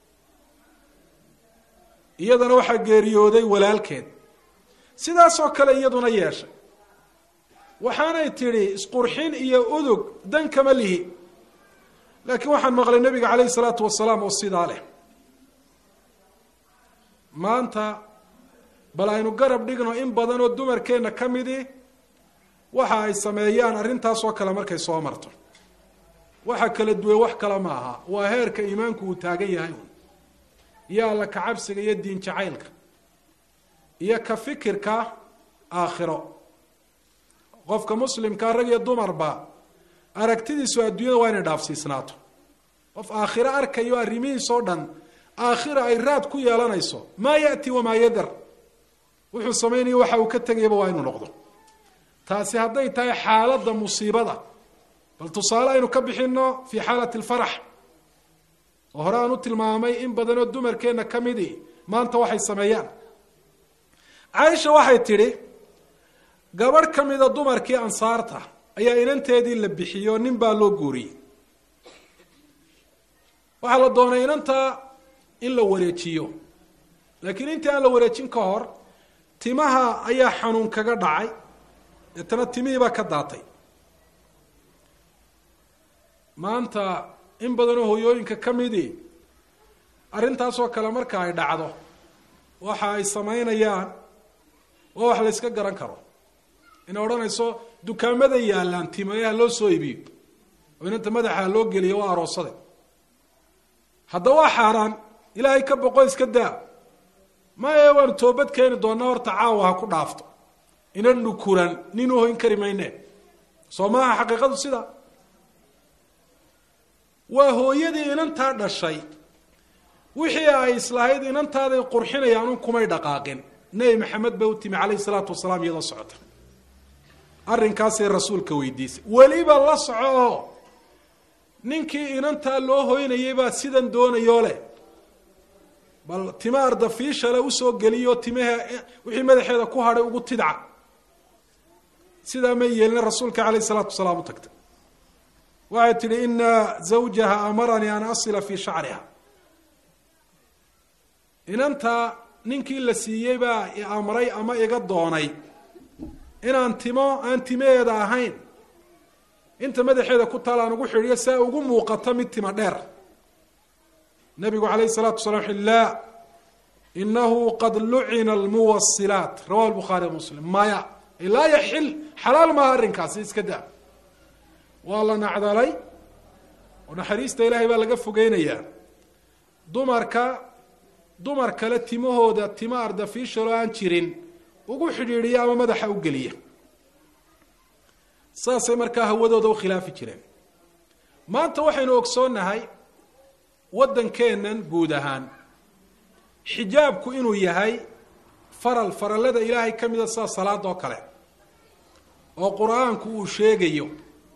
iyadana waxaa geeriyooday walaalkeed sidaasoo kale iyaduna yeeshay waxaanay tidhi isqurxin iyo udug dan kama lihi laakiin waxaan maqlay nebiga calayhi salaatu wasalaam oo sidaa leh maanta bal aynu garab dhigno in badan oo dumarkeenna ka midi waxa ay sameeyaan arrintaasoo kale markay soo marto waxa kala duwan wax kale ma aha waa heerka iimaanku uu taagan yahay un iyo alla kacabsiga iyo diin jacaylka iyo ka fikirka aakhiro qofka muslimkaa rag iyo dumarba aragtidiisu adduunyada waa inay dhaafsiisnaato qof aakhiro arkayo arrimihiisoo dhan aakhira ay raad ku yeelanayso maa ya'ti wamaa yadar wuxuu samaynayo waxa uu ka tegayaba waa inuu noqdo taasi hadday tahay xaaladda musiibada bal tusaale aynu ka bixino fii xaalati alfarax oo hore aan u tilmaamay in badanoo dumarkeenna ka midi maanta waxay sameeyaan caaisha waxay tidhi gabadh ka mida dumarkii ansaarta ayaa inanteedii la bixiyo nin baa loo guuriyey waxaa la doonay inantaa in la wareejiyo laakiin intii aan la wareejin ka hor timaha ayaa xanuun kaga dhacay deetana timihii baa ka daatay maanta in badanoo hoyooyinka ka midii arrintaasoo kale marka ay dhacdo waxa ay samaynayaan waa wax la yska garan karo inay odhanayso dukaamada yaallaan timayaha loo soo iibiyo oo inanta madaxa loo geliyo waa aroosade hadda waa xaaraan ilaahay ka boqo iska daa maya waanu toobad keeni doonaa horta caawa ha ku dhaafto inan dhukuran nin u hoyn kari mayne soo maaha xaqiiqadu sida waa hooyadii inantaa dhashay wixii ay islahayd inantaaday qurxinayaanun kumay dhaqaaqin nebi maxamed bay u timi calayhi salaatu wasalaam iyadoo socota arrinkaasay rasuulka weydiisay weliba la soco oo ninkii inantaa loo hoynayay baa sidan doonayoo leh bal tima ardafiishale usoo geliyo timahe wixii madaxeeda ku hadhay ugu tidca sidaa may yeelina rasuulka calayhi salaatu wasalaam u tagtay waxay tidhi ina zawjaha amaranii an asila fii shacriha inanta ninkii la siiyey baa i amray ama iga doonay inaan timo aan timaheeda ahayn inta madaxeeda ku taal aan ugu xidhiyo saa ugu muuqato mid tima dheer nabigu calayhi salaatu wasala wuxu laa inahu qad lucina almuwasilaat rawahu lbukhaari muslim maya laa yaxil xalaal maaha arrinkaasi iska daa waa la nacdalay oo naxariista ilaahay baa laga fogeynayaa dumarka dumar kale timahooda tima ardafiishalo aan jirin ugu xidhiidhiya ama madaxa u geliya saasay markaa hawadooda u khilaafi jireen maanta waxaynu ogsoonnahay waddankeennan guud ahaan xijaabku inuu yahay faral farallada ilaahay ka mida sida salaada oo kale oo qur-aanku uu sheegayo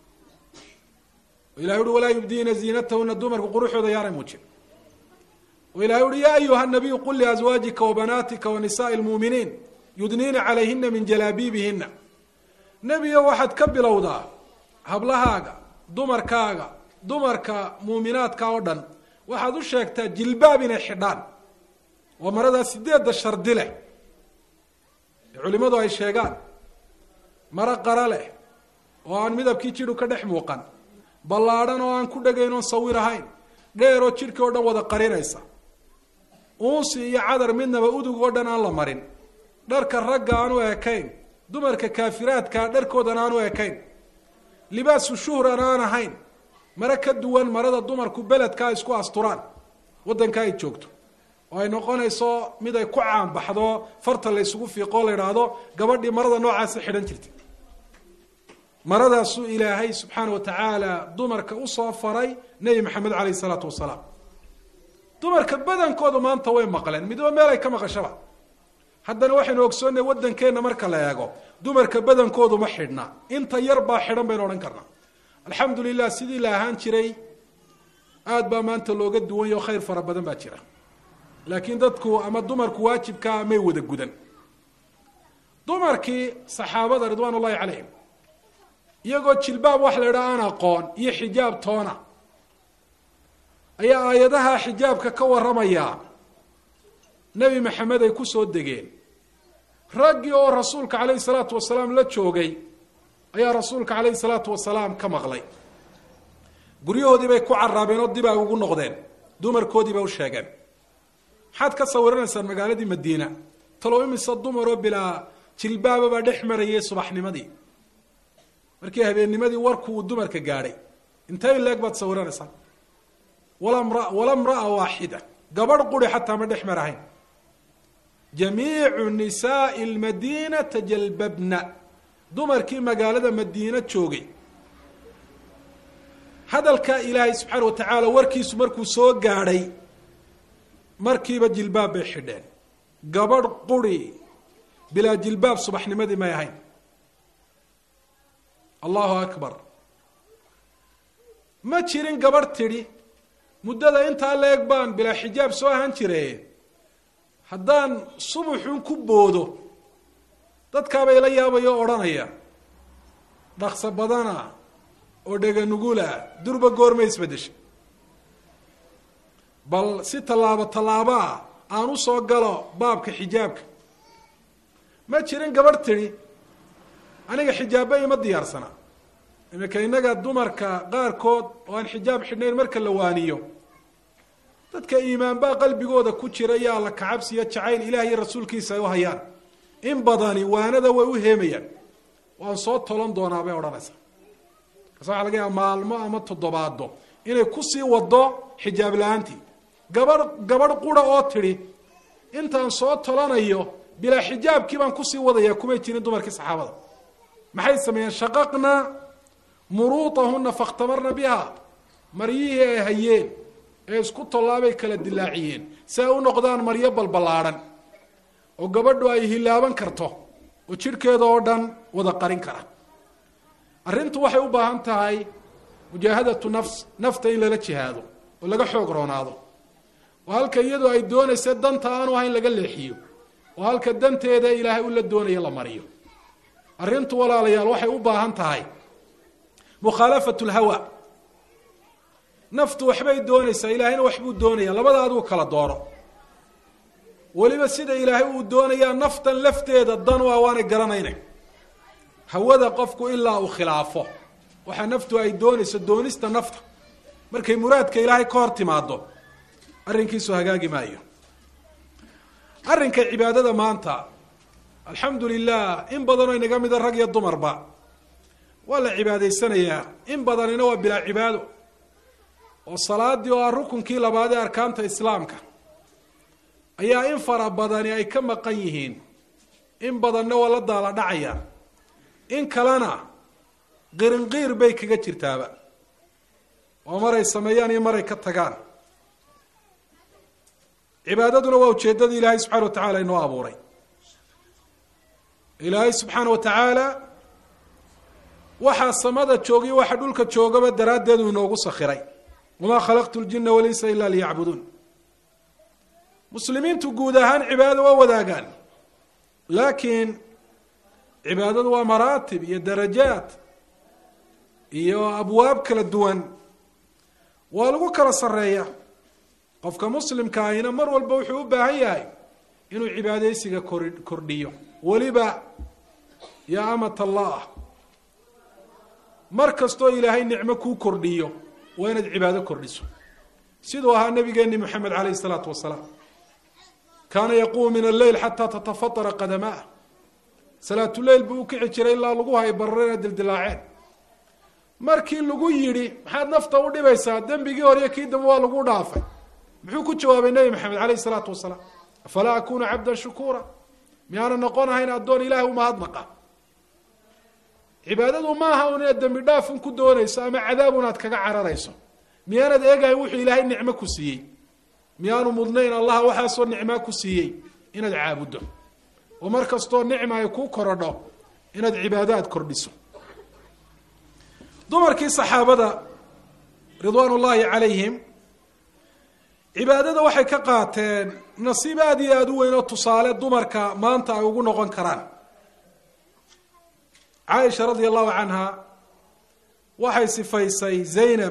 o ilahay uhi walaa yubdiina ziinatahuna dumarku quruxooda yaanay muujin o ilahay uhi yaa ayuha nabiyu qul liazwaajika wabanaatika wanisaai lmuuminiin yudniina calayhina min jalaabiibihina nebiyo waxaad ka bilowdaa hablahaaga dumarkaaga dumarka muuminaadka oo dhan waxaad u sheegtaa jilbaab inay xidhaan waa maradaa sideedda shardi leh ee culimmadu ay sheegaan maro qara leh oo aan midabkii jidhu ka dhex muuqan ballaadhan oo aan ku dhegayn oon sawir ahayn dheeroo jidhkii oo dhan wada qarinaysa uunsi iyo cadar midnaba udug oo dhan aan la marin dharka ragga aan u ekayn dumarka kaafiraadkaa dharkoodan aan u ekayn libaasu shuhran aan ahayn mare ka duwan marada dumarku beledkaa isku asturaan waddanka ay joogto oo ay noqonayso mid ay ku caanbaxdo farta la ysugu fiiqoo la idhaahdo gabadhii marada noocaasa xidhan jirtay maradaasuu ilaahay subxaana wa tacaala dumarka usoo faray nebi maxamed caleyh isalaatu wasalaam dumarka badankoodu maanta way maqleen midba meel ay ka maqashaba haddana waxaynu ogsoonnay waddankeenna marka la eego dumarka badankoodu ma xidhna inta yar baa xidhan baynu odhan karnaa alxamdu lilah sidii la ahaan jiray aada baa maanta looga duwan yaho khayr fara badan baa jira laakiin dadku ama dumarku waajibkaa may wada gudan dumarkii saxaabada ridwaan ullahi calayhim iyagoo jilbaab wax la idhaha aan aqoon iyo xijaab toona ayaa aayadaha xijaabka ka warramayaa nebi maxamed ay ku soo degeen raggii oo rasuulka calayhi salaatu wasalaam la joogay ayaa rasuulka calayhi salaatu wasalaam ka maqlay guryahoodii bay ku caraabeen oo dib ay ugu noqdeen dumarkoodii bay u sheegeen maxaad ka sawiranaysaan magaaladii madiina talow imise dumaroo bilaa jilbaaba baa dhex marayay subaxnimadii markii habeennimadii warku uu dumarka gaadhay intay leeg baad sawiranaysaan walamra wala mra'a waaxida gabadh quri xataa ma dhex marahayn jamiicu nisaai lmadiina tajalbabna dumarkii magaalada madiina joogay hadalkaa ilaahay subxaana wa tacaala warkiisu markuu soo gaadhay markiiba jilbaab bay xidheen gabadh quri bilaa jilbaab subaxnimadii may ahayn allahu akbar ma jirin gabadh tidhi muddada intaa la-eg baan bilaa xijaab soo ahaan jire haddaan subuxun ku boodo dadkaabay la yaabayo o odhanaya dhaqso badana oo dheganugula durba goorma isbeddesha bal si tallaabo tallaabaa aan u soo galo baabka xijaabka ma jirin gabadh tidhi aniga xijaabba ima diyaarsana iminka innaga dumarka qaarkood oo aan xijaab xidhnayn marka la waaniyo dadka iimaanbaa qalbigooda ku jira iyo alla kacabsiyo jacayl ilaah iyo rasuulkiisa ay u hayaan in badani waanada way u heemayaan waan soo tolan doonaa bay odhanaysaa kaas waxa laga yaaba maalmo ama toddobaado inay kusii wado xijaab la-aantii gabadh gabadh qura oo tidhi intaan soo tolanayo bilaa xijaabkii baan kusii wadaya kumay jirin dumarkii saxaabada maxay sameeyeen shaqaqna muruutahuna fakhtamarna biha maryihii ay hayeen ee isku tollaabay kala dilaaciyeen si ay u noqdaan maryo balballaadhan oo gabadhu ay hilaaban karto oo jidhkeeda oo dhan wada qarin kara arrintu waxay u baahan tahay mujaahadatu nafs nafta in lala jihaado oo laga xoog roonaado oo halka iyadu ay doonaysa danta aanu ahayn laga leexiyo oo halka danteeda ilaahay u la doonayo la mariyo arrintu walaalayaal waxay u baahan tahay mukhaalafatu lhawa naftu waxbay doonaysaa ilaahayna waxbuu doonaya labada aduu kala dooro weliba sida ilaahay uu doonayaa naftan lafteeda dan u ah waanay garanayna hawada qofku ilaa uu khilaafo waxaa naftu ay doonayso doonista nafta markay muraadka ilaahay ka hor timaado arrinkiisu hagaagi maayo arrinka cibaadada maanta alxamdu lilah in badanoo inaga mida rag iyo dumarba waa la cibaadaysanayaa in badanina waa bilaa cibaado oo salaadii oo ah rukunkii labaad ee arkaanta islaamka ayaa in fara badani ay ka maqan yihiin in badanna waa la daala dhacayaan in kalena qirinqiir bay kaga jirtaaba oo maray sameeyaan iyo maray ka tagaan cibaadaduna waa ujeeddada ilaahay subxana wa tacala inoo abuuray ilaahay subxaana wa tacaala waxaa samada joogiyo waxa dhulka joogaba daraaddeedu inoogu sakhiray wamaa khalaqtu ljina walinsa ila liyacbuduun muslimiintu guud ahaan cibaadada waa wadaagaan laakiin cibaadadu waa maraatib iyo darajaat iyo abwaab kala duwan waa lagu kala sareeya qofka muslimka ahina mar walba wuxuu u baahan yahay inuu cibaadaysiga kor kordhiyo weliba yaa amat allah mar kastoo ilaahay nicmo kuu kordhiyo waa inaad cibaado kordhiso siduu ahaa nabigeeni moxamed calayh isalaatu wasalaam kaana yaquumu min alleyl xataa tatafatara qadamaa salaatuleyl buu u kici jiray ilaa lagu hay bararena dildilaaceen markii lagu yidhi maxaad nafta u dhibaysaa dembigii horiyo kii dambe waa lagu dhaafay muxuu ku jawaabay nebi maxamed calayh isalaatu wasalaam afalaa akunu cabdan shukuura miyaana noqon ahayn addoon ilahay umahadnaqa cibaadadu maaha un inaad dembi dhaafun ku doonayso ama cadaabun aad kaga cararayso miyaanad eegahayn wuxuu ilaahay nicmo ku siiyey miyaanu mudnayn allah waxaasoo nicmaa ku siiyey inaad caabuddo oo mar kastoo nicma ay kuu korodho inaad cibaadaad kordhiso dumarkii saxaabada ridwaan ullaahi calayhim cibaadada waxay ka qaateen nasiib aada iyo aada u weyn oo tusaale dumarka maanta ay ugu noqon karaan caaisha radia allahu canha waxay sifaysay zaynab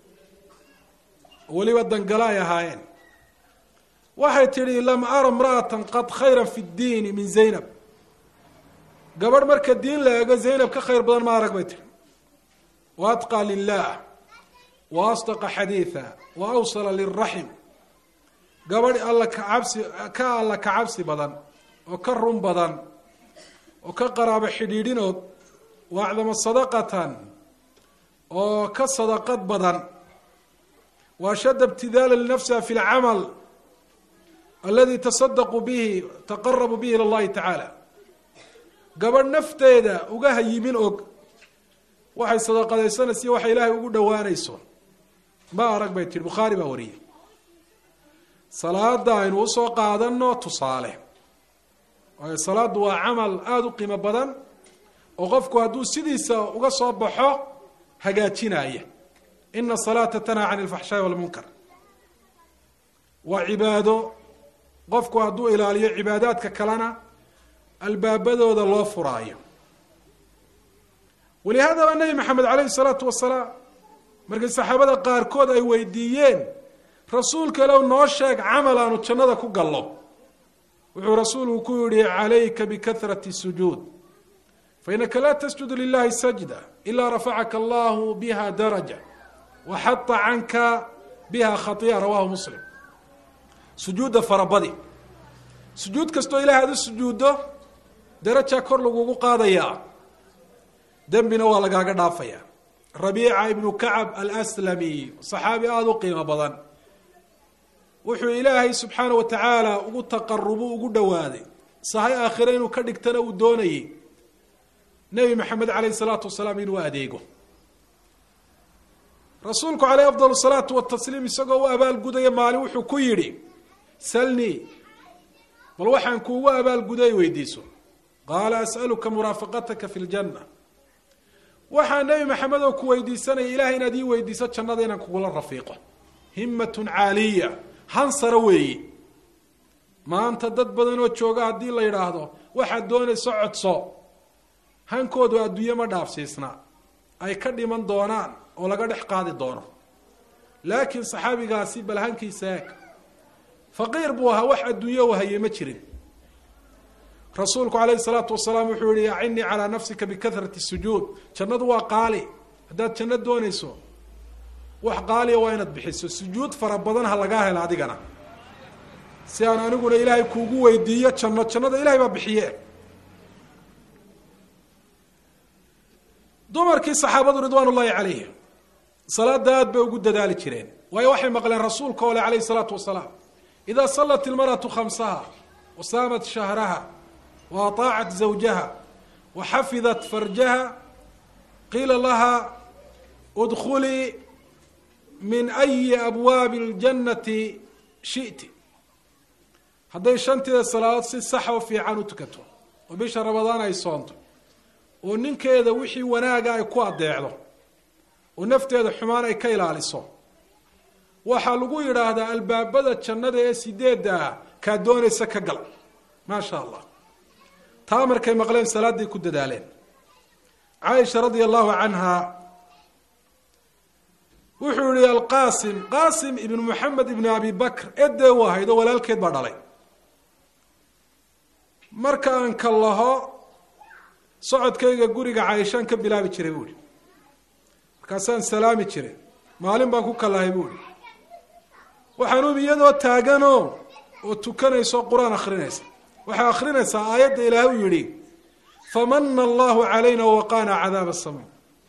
weliba dangalo ay ahaayeen waxay tidhi lam ara imra'atan qad khayra fi ddiini min zaynab gabadh marka diin la eego zaynab ka khayr badan ma arag bay tihi wa atqى lilah wa asdaqa xadiiثa wa awsala liraxim gabadh alla kacabsi ka alla kacabsi badan oo ka run badan oo ka qaraabo xidhiidhinood wa acdama sadaqatan oo ka sadaqad badan wa ashadda ibtidaala linafsiha fi lcamal aladi tasadaqu bihi taqarabu bihi ila llahi tacaala gabadh nafteeda uga hayimin og waxay sadaqadaysanaysa waxay ilaahay ugu dhowaanayso ma arag bay tihi bukhaari baa wariyey salaada aynu usoo qaadano tusaale waayo salaaddu waa camal aada u qiimo badan oo qofku hadduu sidiisa uga soo baxo hagaajinaya ina salaata tanhaa can ilfaxshaai walmunkar waa cibaado qofku hadduu ilaaliyo cibaadaadka kalena albaabadooda loo furaayo walihaadaba nebi maxamed caleyhi salaatu wasalaam markii saxaabada qaarkood ay weydiiyeen rasuulka ilow noo sheeg camal aanu jannada ku gallo wuxuu rasuulku ku yihi calayka bikahrati sujuud fainaka laa tasjudu lilahi sajda ilaa rafacaka allahu biha daraja waxata canka biha khaiya rawahu muslim sujuudda farabadi sujuud kastoo ilahay aad u sujuuddo darajaa kor lagugu qaadayaa dembina waa lagaaga dhaafaya rabiica ibnu kacab alslami saxaabi aada u qiimo badan wuxuu ilaahay subxaana wa tacaala ugu taqarubu ugu dhowaaday sahay aakhire inuu ka dhigtana uu doonayey nebi maxamed caleyhi salaatu wasalaam inuu adeego rasuulku caleyh afdal salaatu watasliim isagoo u abaalgudaya maalin wuxuu ku yidhi salnii bal waxaan kuugu abaalguday weydiiso qaala as'aluka muraafaqataka fi ljanna waxaa nebi maxamed oo ku weydiisanaya ilahay inaad ii weydiiso jannada inaan kugula rafiiqo himmatun caaliya hansara weeyi maanta dad badan oo jooga haddii la yidhaahdo waxaad doonayso codso hankoodu adduunye ma dhaafsiisna ay ka dhiman doonaan oo laga dhex qaadi doono laakiin saxaabigaasi bal hankiisa eeg faqiir buu ahaa wax adduunye u hayay ma jirin rasuulku calayhi salaatu wasalaam wuxuu yihi acinnii calaa nafsika bikahrati sujuud jannadu waa qaali haddaad janno doonayso wax qaaliya waa inaad bixiso sujuud fara badan ha lagaa helo adigana si aan aniguna ilaahay kuugu weydiiyo janno jannada ilahay baa bixiye dumarkii saxaabadu ridwaan ullahi calayhim salaada aad bay ugu dadaali jireen waayo waxay maqleen rasuulka ole calayhi salaatu wasalaam idaa sallat ilmaratu khamsaha wa saamat shahraha wa ataacat zawjaha wa xafidat farjaha qiila laha udkulii min ayi abwaabi اljannati shiti hadday shanteeda salaadood si saxa o fiican u tukato oo bisha ramadaan ay soonto oo ninkeeda wixii wanaaga ay ku adeecdo oo nafteeda xumaan ay ka ilaaliso waxaa lagu yidhaahdaa albaabada jannada ee sideedda ah kaa doonaysa ka gal maasha allah taa markay maqleen salaaday ku dadaaleen caaisha radia allahu canha wuxuu yihi alqasim qasim ibn moxamed ibn abi bakr edee u ahayd oo walaalkeed baa dhalay marka aan ka laho socodkayga guriga caaishaan ka bilaabi jiray buu ihi markaasaan salaami jiray maalin baan ku kalahay buu ihi waxaan ubi iyadoo taaganoo oo tukanayso qur-aan akrinaysa waxay akrinaysaa aayadda ilaahay u yihi famana allahu calayna waqaana cadaaba sama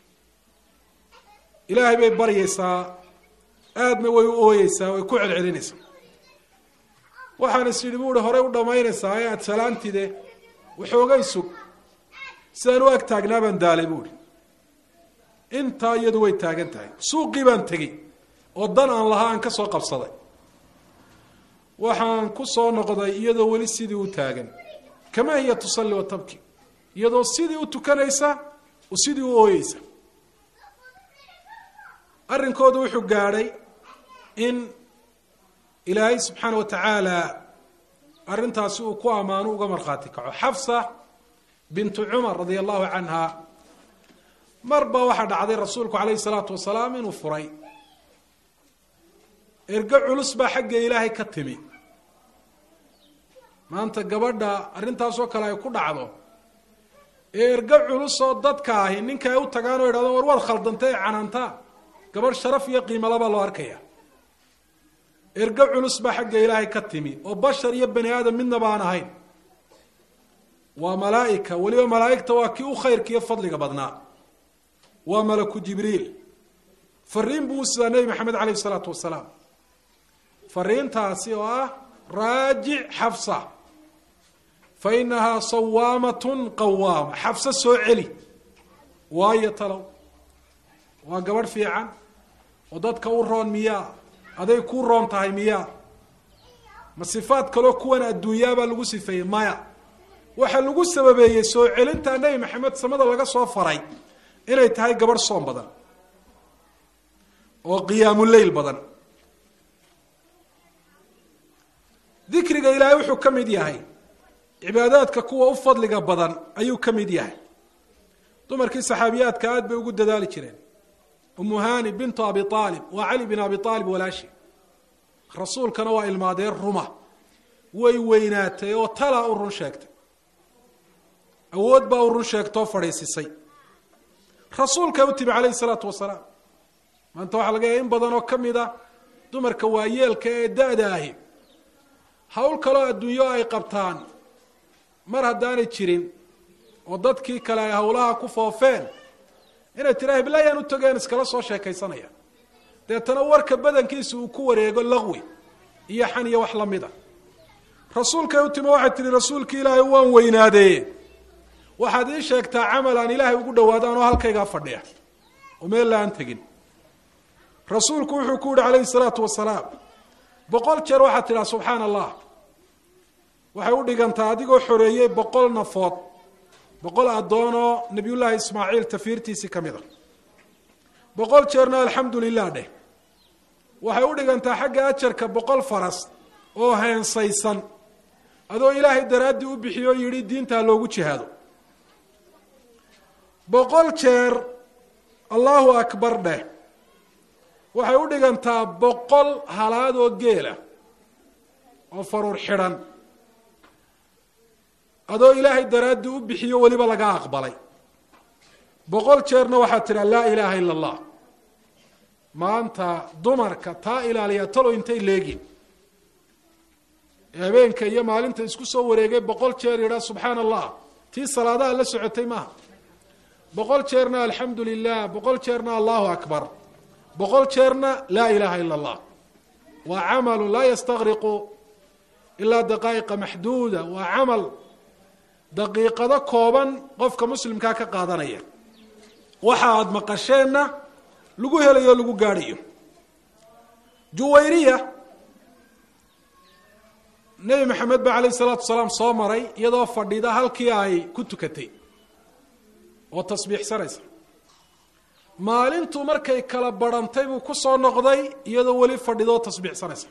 ilaahay bay baryaysaa aadna way u ooyeysaa way ku celcelinaysaa waxaan is yidhi bu ihi horey u dhamaynaysaa ee aada salaantide waxoogay sug sidaan u ag taagnaa baan daalay bu ihi intaa iyadu way taagan tahay suuqii baan tegey oo dan aan lahaa aan ka soo qabsaday waxaan ku soo noqday iyadoo weli sidii u taagan kama hiya tusalli wa tabki iyadoo sidii u tukanaysa oo sidii u ooyeysa arrinkoodu wuxuu gaadhay in ilaahay subxaana wa tacaala arrintaasi uu ku ammaano uga markhaati kaco xafsa bintu cumar radia allahu canha mar ba waxaa dhacday rasuulku calayhi salaatu wasalaam inuu furay ergo culus baa xagga ilaahay ka timi maanta gabadha arrintaasoo kale ay ku dhacdo ee ergo culus oo dadka ahi ninka ay u tagaan oo idhahdo war waad khaldanta ee canaantaa gabadh sharaf iyo qiimalabaa loo arkaya ergo culus baa xagga ilaahay ka timi oo bashar iyo bani aadam midnaba aan ahayn waa malaa'ika weliba malaa'igta waa kii u khayrka iyo fadliga badnaa waa malaku jibriil fariin buu u sidaa nebi maxamed caleyh isalaatu wasalaam fariintaasi oo ah raajic xafsa fa inahaa sawaamatun qawaama xafso soo celi waayo talow waa gabadh fiican oo dadka u roon miyaa aday kuu roon tahay miyaa ma sifaad kaloo kuwan adduunyaabaa lagu sifeeyey maya waxaa lagu sababeeyey soo celintaa nebi maxamed samada laga soo faray inay tahay gabadh soom badan oo qiyaamuleyl badan dikriga ilaahay wuxuu ka mid yahay cibaadaadka kuwa u fadliga badan ayuu ka mid yahay dumarkii saxaabiyaadka aad bay ugu dadaali jireen umu hani bintu abi aalib waa cali bin abi aalib walaashi rasuulkana waa ilmaadeen ruma way weynaatay oo talaa u run sheegtay awood baa u run sheegtoo fadhiisisay rasuulka u timi calayhi salaatu wasalaam maanta waxaa laga yahay in badan oo ka mid a dumarka waayeelka ee da-da ahi hawl kaloo adduunyo ay qabtaan mar haddaanay jirin oo dadkii kale ay hawlaha ku foofeen inay tiraa heblaayaan u togeen iskala soo sheekaysanaya deetana warka badankiisa uu ku wareego laqwi iyo xan iyo wax lamid a rasuulkay u timi waxay tihi rasuulki ilaahay waan weynaadeeye waxaad ii sheegtaa camal aan ilaahay ugu dhawaadaan oo halkaygaa fadhiya oo meel la aan tegin rasuulku wuxuu ku yihi calayhi salaatu wasalaam boqol jeer waxaad tidhaha subxaana allah waxay u dhigantaa adigoo xoreeyey boqol nafood boqol addoonoo nabiyullaahi ismaaciil tafiirtiisii ka mid a boqol jeerna alxamdu lilah dheh waxay u dhigantaa xagga ajarka boqol faras oo heensaysan adoo ilaahay daraaddii u bixiyo yidhi diintaa loogu jihaado boqol jeer allahu akbar dheh waxay u dhigantaa boqol halaad oo geela oo faruur xidhan adoo ilaahay daraaddii u bixiyo weliba laga aqbalay boqol jeerna waxaad tidhaa laa ilaaha ila allah maanta dumarka taa ilaaliya talo intay leegin habeenka iyo maalinta isku soo wareegay boqol jeer yidhaa subxaana allah tii salaadaha la socotay maaha boqol jeerna alxamdu lilah boqol jeerna allahu akbar boqol jeerna laa ilaha ila allah waa camalu laa yastaqriqu ilaa daqaa'iqa maxduuda waa camal daqiiqado kooban qofka muslimkaa ka qaadanaya waxa aada maqasheenna lagu helayo o lagu gaadhayo juwayriya nebi maxamed ba calayhi salaatu wasalaam soo maray iyadoo fadhida halkii ay ku tukatay oo tasbiixsanaysa maalintu markay kala barhantay buu ku soo noqday iyadoo weli fadhidoo tasbiixsanaysa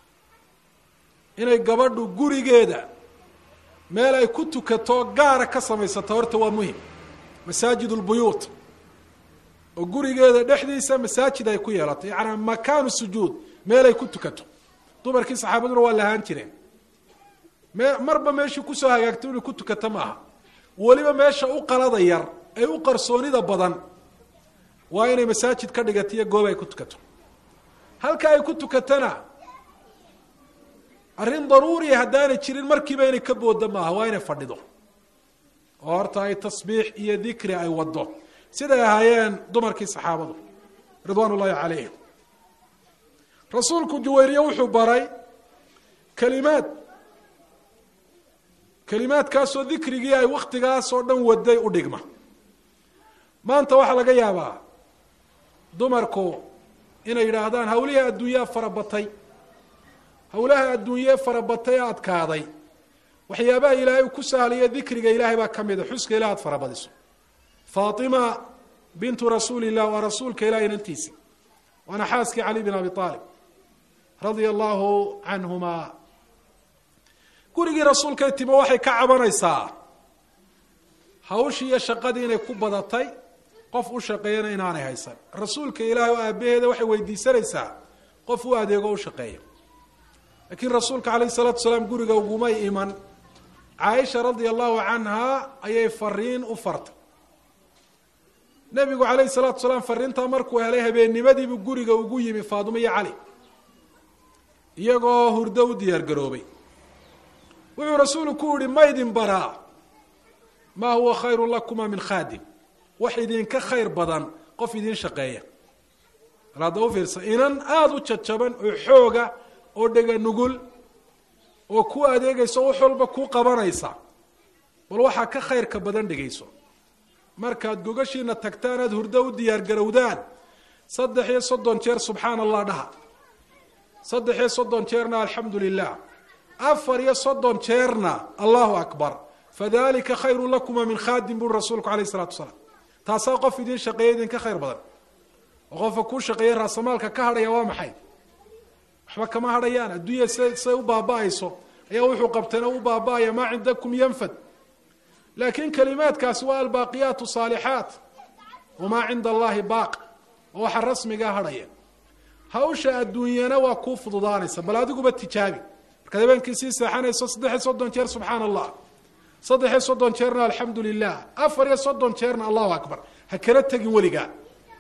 inay gabadhu gurigeeda meel ay ku tukato gaara ka samaysato horta waa muhim masaajid lbuyuut oo gurigeeda dhexdiisa masaajid ay ku yeelato yacanaa makaanu sujuud meel ay ku tukato dumarkii saxaabaduna waa lahaan jireen me marba meeshii kusoo hagaagto inay ku tukato maaha weliba meesha u qalada yar ee u qarsoonida badan waa inay masaajid ka dhigato iyo goob ay ku tukato halka ay ku tukatona arrin daruuriya haddaanay jirin markiiba inay ka booda maaha waa inay fadhido oo horta ay tasbiix iyo dikri ay waddo siday ahaayeen dumarkii saxaabadu ridwaan ullaahi calayhim rasuulku juwayriye wuxuu baray kelimaad kelimaadkaasoo dikrigii ay wakhtigaas oo dhan waday u dhigma maanta waxaa laga yaabaa dumarku inay yidhaahdaan hawlihii adduunyaa farabatay hawlaha adduunyee farabatay ee adkaaday waxyaabaha ilaahay uu ku sahlaya dikriga ilaahay baa ka mida xuska ilah ad farabadiso faatima bintu rasuuli illah waa rasuulka ilaah inantiisi waana xaaskii cali bin abi aalib radia allahu canhuma gurigii rasuulkay timo waxay ka cabanaysaa hawshii iyo shaqadii inay ku badatay qof u shaqeeyana inaanay haysan rasuulka ilaahay oo aabaheeda waxay weydiisanaysaa qof u adeego u shaqeeya laakiin rasuulka calayhi salaatu salaam guriga ugumay iman caaisha radia allahu canha ayay fariin u fartay nebigu calayhi salaatu salaam fariintaa markuu helay habeennimadiibuu guriga ugu yimi faadimo iyo cali iyagoo hurdo u diyaar garoobay wuxuu rasuulu ku yihi ma ydin baraa maa huwa khayru lakuma min khaadim wax idinka khayr badan qof idin shaqeeya al hadda u fiirsa inan aada u jajaban oo xooga oo dhega nugul oo ku adeegayso wax walba ku qabanaysa bal waxaa ka khayrka badan dhegayso markaad gogashiina tagtaan aada hurdo u diyaar garowdaan saddex iyo soddon jeer subxaana allah dhaha saddex iyo soddon jeerna alxamdu lilah afar iyo soddon jeerna allahu akbar fadalika khayru lakuma min khaadim buri rasuulku alayh isalatu wasalaam taasaa qof idin shaqeeya idinka khayr badan oo qofka kuu shaqeeya raasamaalka ka hadhaya waa maxay waxba kama hadhayaan adduunya s say u baaba-ayso ayaa wuxuu qabtayna u baaba-aya maa cindakum yanfad laakiin kalimaadkaasi waa albaaqiyaat saalixaat wamaa cinda allahi baaq oo waxa rasmigaa hadhaya hawsha adduunyana waa kuu fududaanaysa bal adiguba tijaabi markaad habeenkii sii seexanayso saddex iyo soddon jeer subxaana allah saddex iyo soddon jeerna alxamdu lilah afar iyo soddon jeerna allahu akbar ha kala tegin weligaa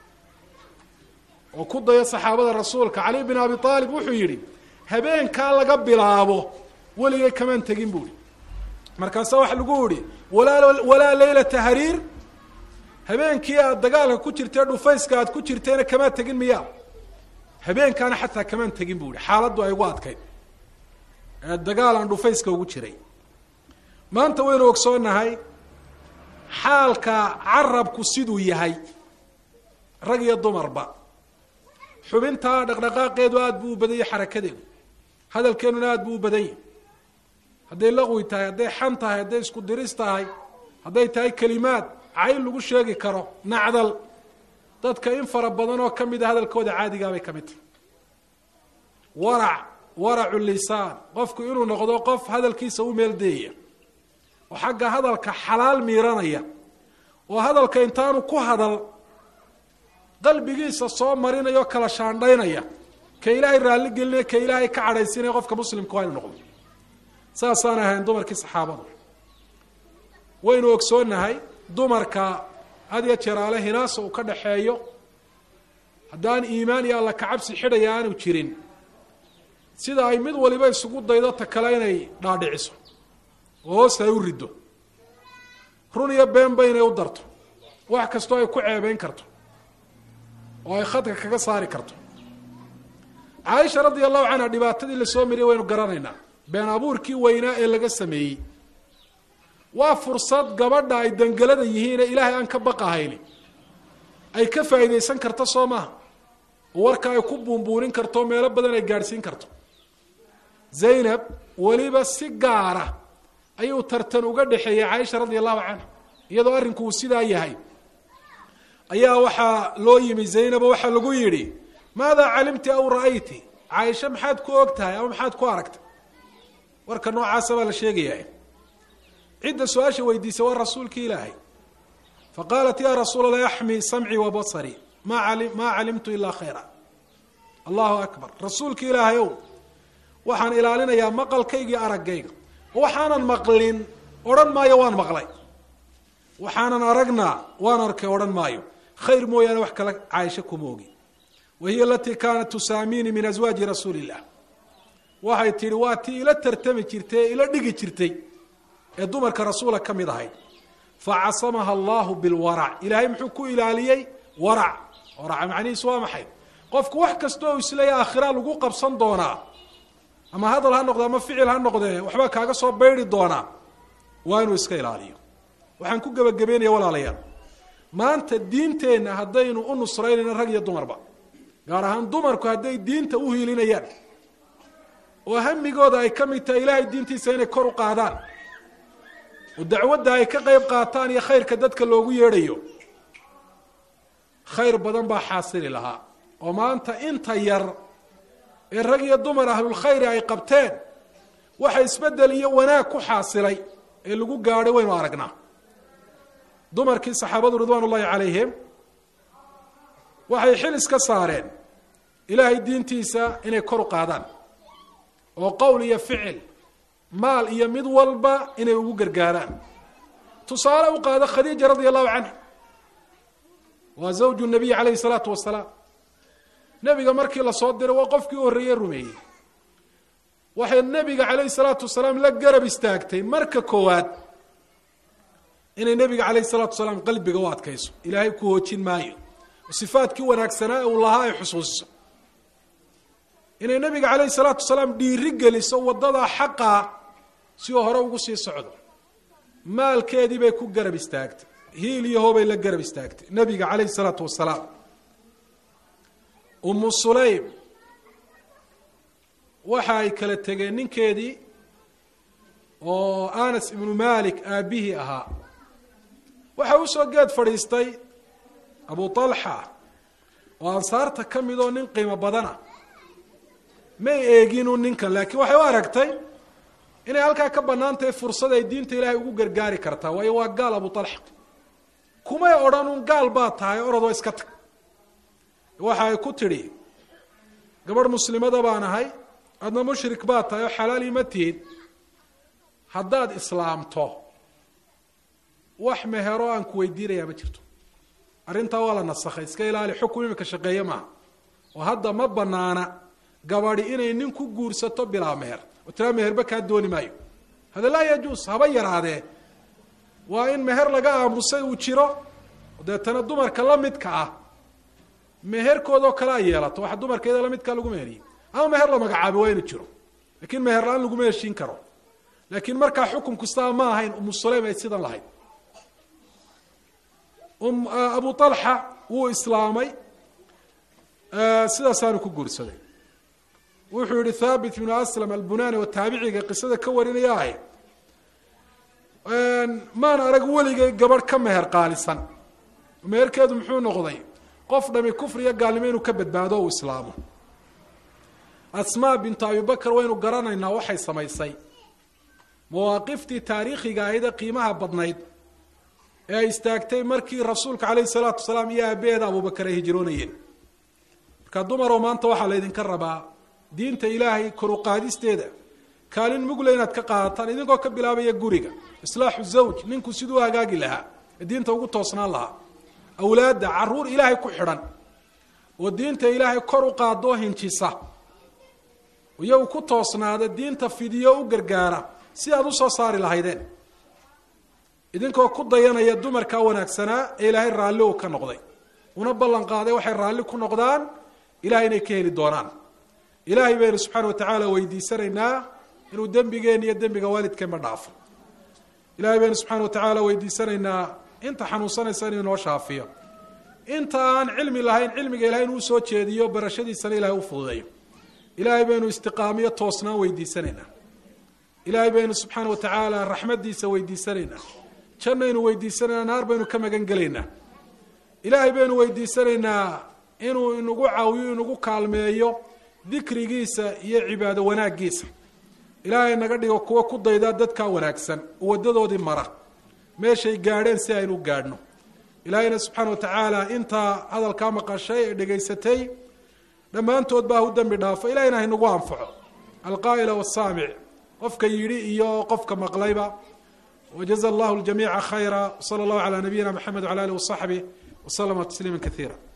oo ku dayo saxaabada rasuulka cali bin abi aalib wuxuu yidhi habeenkaa laga bilaabo weligay kamaan tegin bu ihi markaasa waxa lagu yihi walaa walaa leylata hariir habeenkii aad dagaalka ku jirtee dhufayska aad ku jirteena kamaa tegin miya habeenkaana xataa kamaan tegin bu ihi xaaladdu ay ugu adkayd ee dagaal aan dhufayska ugu jiray maanta waynu ogsoonahay xaalka carabku siduu yahay rag iyo dumarba xubintaa dhaqdhaqaaqeedu aada buu u badan yahay xarakadeedu hadalkeenuna aada buu u badan yahay hadday laqwi tahay hadday xan tahay hadday isku diris tahay hadday tahay kelimaad cayl lagu sheegi karo nacdal dadka in fara badan oo kamid a hadalkooda caadigaabay ka mid tahay warac waracu lisaan qofku inuu noqdo qof hadalkiisa u meeldeeya oo xagga hadalka xalaal miiranaya oo hadalka intaanu ku hadal qalbigiisa soo marinaya oo kala shaandhaynaya ka ilaahay raalli gelinaya ka ilaahay ka cadhaysinaya qofka muslimka waa inu noqdo saasaan ahayn dumarkii saxaabada waynu ogsoonahay dumarka had iyo jeeraale hinaasa uu ka dhaxeeyo haddaan iimaan iyo alla kacabsi xidhaya aanu jirin sida ay mid waliba isugu daydo ta kale inay dhaadhiciso oo hoos ay u riddo run iyo beenba inay u darto wax kastoo ay ku ceebeyn karto oo ay khadka kaga saari karto caaisha radia allahu canha dhibaatadii lasoo mariyay waynu garanaynaa been abuurkii weynaa ee laga sameeyey waa fursad gabadha ay dangelada yihiine ilaahay aan ka baqahayni ay ka faa'iidaysan karto soo maaha oo warka ay ku buunbuunin karto meelo badan ay gaadhsiin karto zaynab weliba si gaara ayuu tartan uga dhexeeyey caaisha radia allahu canha iyadoo arrinku uu sidaa yahay ayaa waxaa loo yimi zaynabo waxaa lagu yidhi maadaa calimti aw ra'ayti caaisha maxaad ku og tahay ama maxaad ku aragtay warka noocaasa baa la sheegaya cidda su-aasha weydiisay waa rasuulki ilaahay faqaalat ya rasuul allah axmi samcii wa basarii ma ali maa calimtu ilaa khayra allahu akbar rasuulka ilaahay ow waxaan ilaalinayaa maqalkaygii araggayga waxaanan maqlin odhan maayo waan maqlay waxaanan aragna waan arkay odhan maayo khayr mooyaane wax kale caaisho kuma ogi wa hiya alatii kaanat tusaamiini min aswaaji rasuuli illah waxay tihi waa tii ila tartami jirtay ee ila dhigi jirtay ee dumarka rasuula ka mid ahayd facasamaha allahu bilwarac ilaahay muxuu ku ilaaliyey warac waraca macnihiisu waa maxay qofku wax kasta oo isleeya aakhira lagu qabsan doonaa ama hadal ha noqde ama ficil ha noqdee waxbaa kaaga soo baydi doonaa waa inuu iska ilaaliyo waxaan ku gebagabeynaya walaalayaal maanta diinteenna haddaynu u nusraynayno rag iyo dumarba gaar ahaan dumarku hadday diinta u hiilinayaan oo hamigooda ay ka mid tahay ilaahay diintiisa inay kor u qaadaan oo dacwadda ay ka qayb qaataan iyo khayrka dadka loogu yeedhayo khayr badan baa xaasili lahaa oo maanta inta yar ee rag iyo dumar ahlulkhayri ay qabteen waxa isbedel iyo wanaag ku xaasilay ee lagu gaadhay waynu aragnaa dumarkii saxaabadu ridwaan ullahi calayhim waxay xil iska saareen ilaahay diintiisa inay kor u qaadaan oo qowl iyo ficil maal iyo mid walba inay ugu gargaaraan tusaale u qaado khadiija radia allahu canha waa zawju nabiy calayhi salaatu wasalaam nebiga markii lasoo diray waa qofkii u horreeye rumeeyey waxay nebiga calayhi salaatu wasalaam la garab istaagtay marka koowaad inay nebiga calayhi salaatu wasalaam qalbiga u adkayso ilaahay ku hoojin maayo sifaadkii wanaagsanaa uu lahaa ay xusuusiso inay nebiga calayhi salaatu wasalaam dhiiri geliso waddadaa xaqaa si uu hore ugu sii socdo maalkeedii bay ku garab istaagtay hiil iyo hoobay la garab istaagtay nebiga calayhi salaatu wasalaam umu sulaym waxa ay kala tegeen ninkeedii oo anas ibnu malik aabbihii ahaa waxa usoo geed fadhiistay abu talxa oo ansaarta ka mid oo nin qiimo badana may eeginu ninkan laakiin waxay u aragtay inay halkaa ka bannaan tahay fursad ay diinta ilaahay ugu gargaari kartaa waayo waa gaal abu talxa kumay odhan un gaal baa tahay orodoo iska tag waxa ay ku tidhi gabadh muslimada baan ahay adna mushrik baa tahay oo xalaali ma tihid haddaad islaamto wax mehero aan ku weydiinayaa ma jirto arrintaa waa la nasakhay iska ilaali xukun imika shaqeeye maaha oo hadda ma banaana gabadhi inay nin ku guursato bilaa meher oo tiraa meherba kaa dooni maayo hada laa yajuus haba yaraadee waa in meher laga aamusay uu jiro deetana dumarka la midka ah meherkoodoo kale ay yeelato waxa dumarkeeda lamidkaa lagu meheriyey ama meher la magacaabay waa inu jiro lakiin meher la-aan laguma heshiin karo laakiin markaa xukun kastaa ma ahayn umu sulaym ay sidan lahayd abu alxa wuu islaamay sidaasaanu ku guursaday wuxuu yihi thabit bnu aslam albunani oo taabiciga qisada ka warinaya ahy maan arag weligay gabadh ka meher qaalisan meherkeedu muxuu noqday qof dhami kufriya gaalnimo inuu ka badbaado o uu islaamo asmaa bintu abibakar waynu garanaynaa waxay samaysay mawaaqiftii taariikhiga ahayde qiimaha badnayd ee ay istaagtay markii rasuulka calayhi salaatu wasalaam iyo aabaheeda abubakar ay hijroonayeen marka dumaroo maanta waxaa laydinka rabaa diinta ilaahay koruqaadisteeda kaalin mugle inaad ka qaadataan idinkoo ka bilaabaya guriga islaaxu zawj ninku siduu hagaagi lahaa ee diinta ugu toosnaan lahaa awlaadda caruur ilaahay ku xidhan oo diinta ilaahay kor u qaadoo hinjisa iyagu ku toosnaada diinta fidiyo u gargaara si aad usoo saari lahaydeen idinkoo ku dayanaya dumarkaa wanaagsanaa ee ilaahay raalli uu ka noqday una ballan qaaday waxay raalli ku noqdaan ilahay inay ka heli doonaan ilaahay baynu subxaana watacaala weydiisanaynaa inuu dembigeen iyo dembiga waalidkeenba dhaafo ilahay baynu subxaana watacaala weydiisanaynaa inta xanuunsanaysa inuu inoo shaafiyo inta aan cilmi lahayn cilmiga ilahay inuu usoo jeediyo barashadiisana ilahay u fududeeyo ilaahay baynu istiqaamiyo toosnaan weydiisanaynaa ilaahay baynu subxaana watacaala raxmadiisa weydiisanaynaa jannaynu weydiisanaynaa naar baynu ka magan gelaynaa ilaahay baynu weydiisanaynaa inuu inagu caawiyo inagu kaalmeeyo dikrigiisa iyo cibaado wanaaggiisa ilaahay naga dhigo kuwa ku daydaa dadkaa wanaagsan oo waddadoodii mara meeshay gaadheen si aynu gaadhno ilaahayna subxaana watacaala intaa hadalkaa maqashay ee dhegaysatay dhammaantood baa hu dembi dhaafo ilahayna haynagu anfaco alqaa'ila wasaamic qofka yidhi iyo qofka maqlayba wajaza allahu ljamiica khayra wsala allahu calaa nabiyina mxamed wala alih wasaxbih waslama tasliima kaiira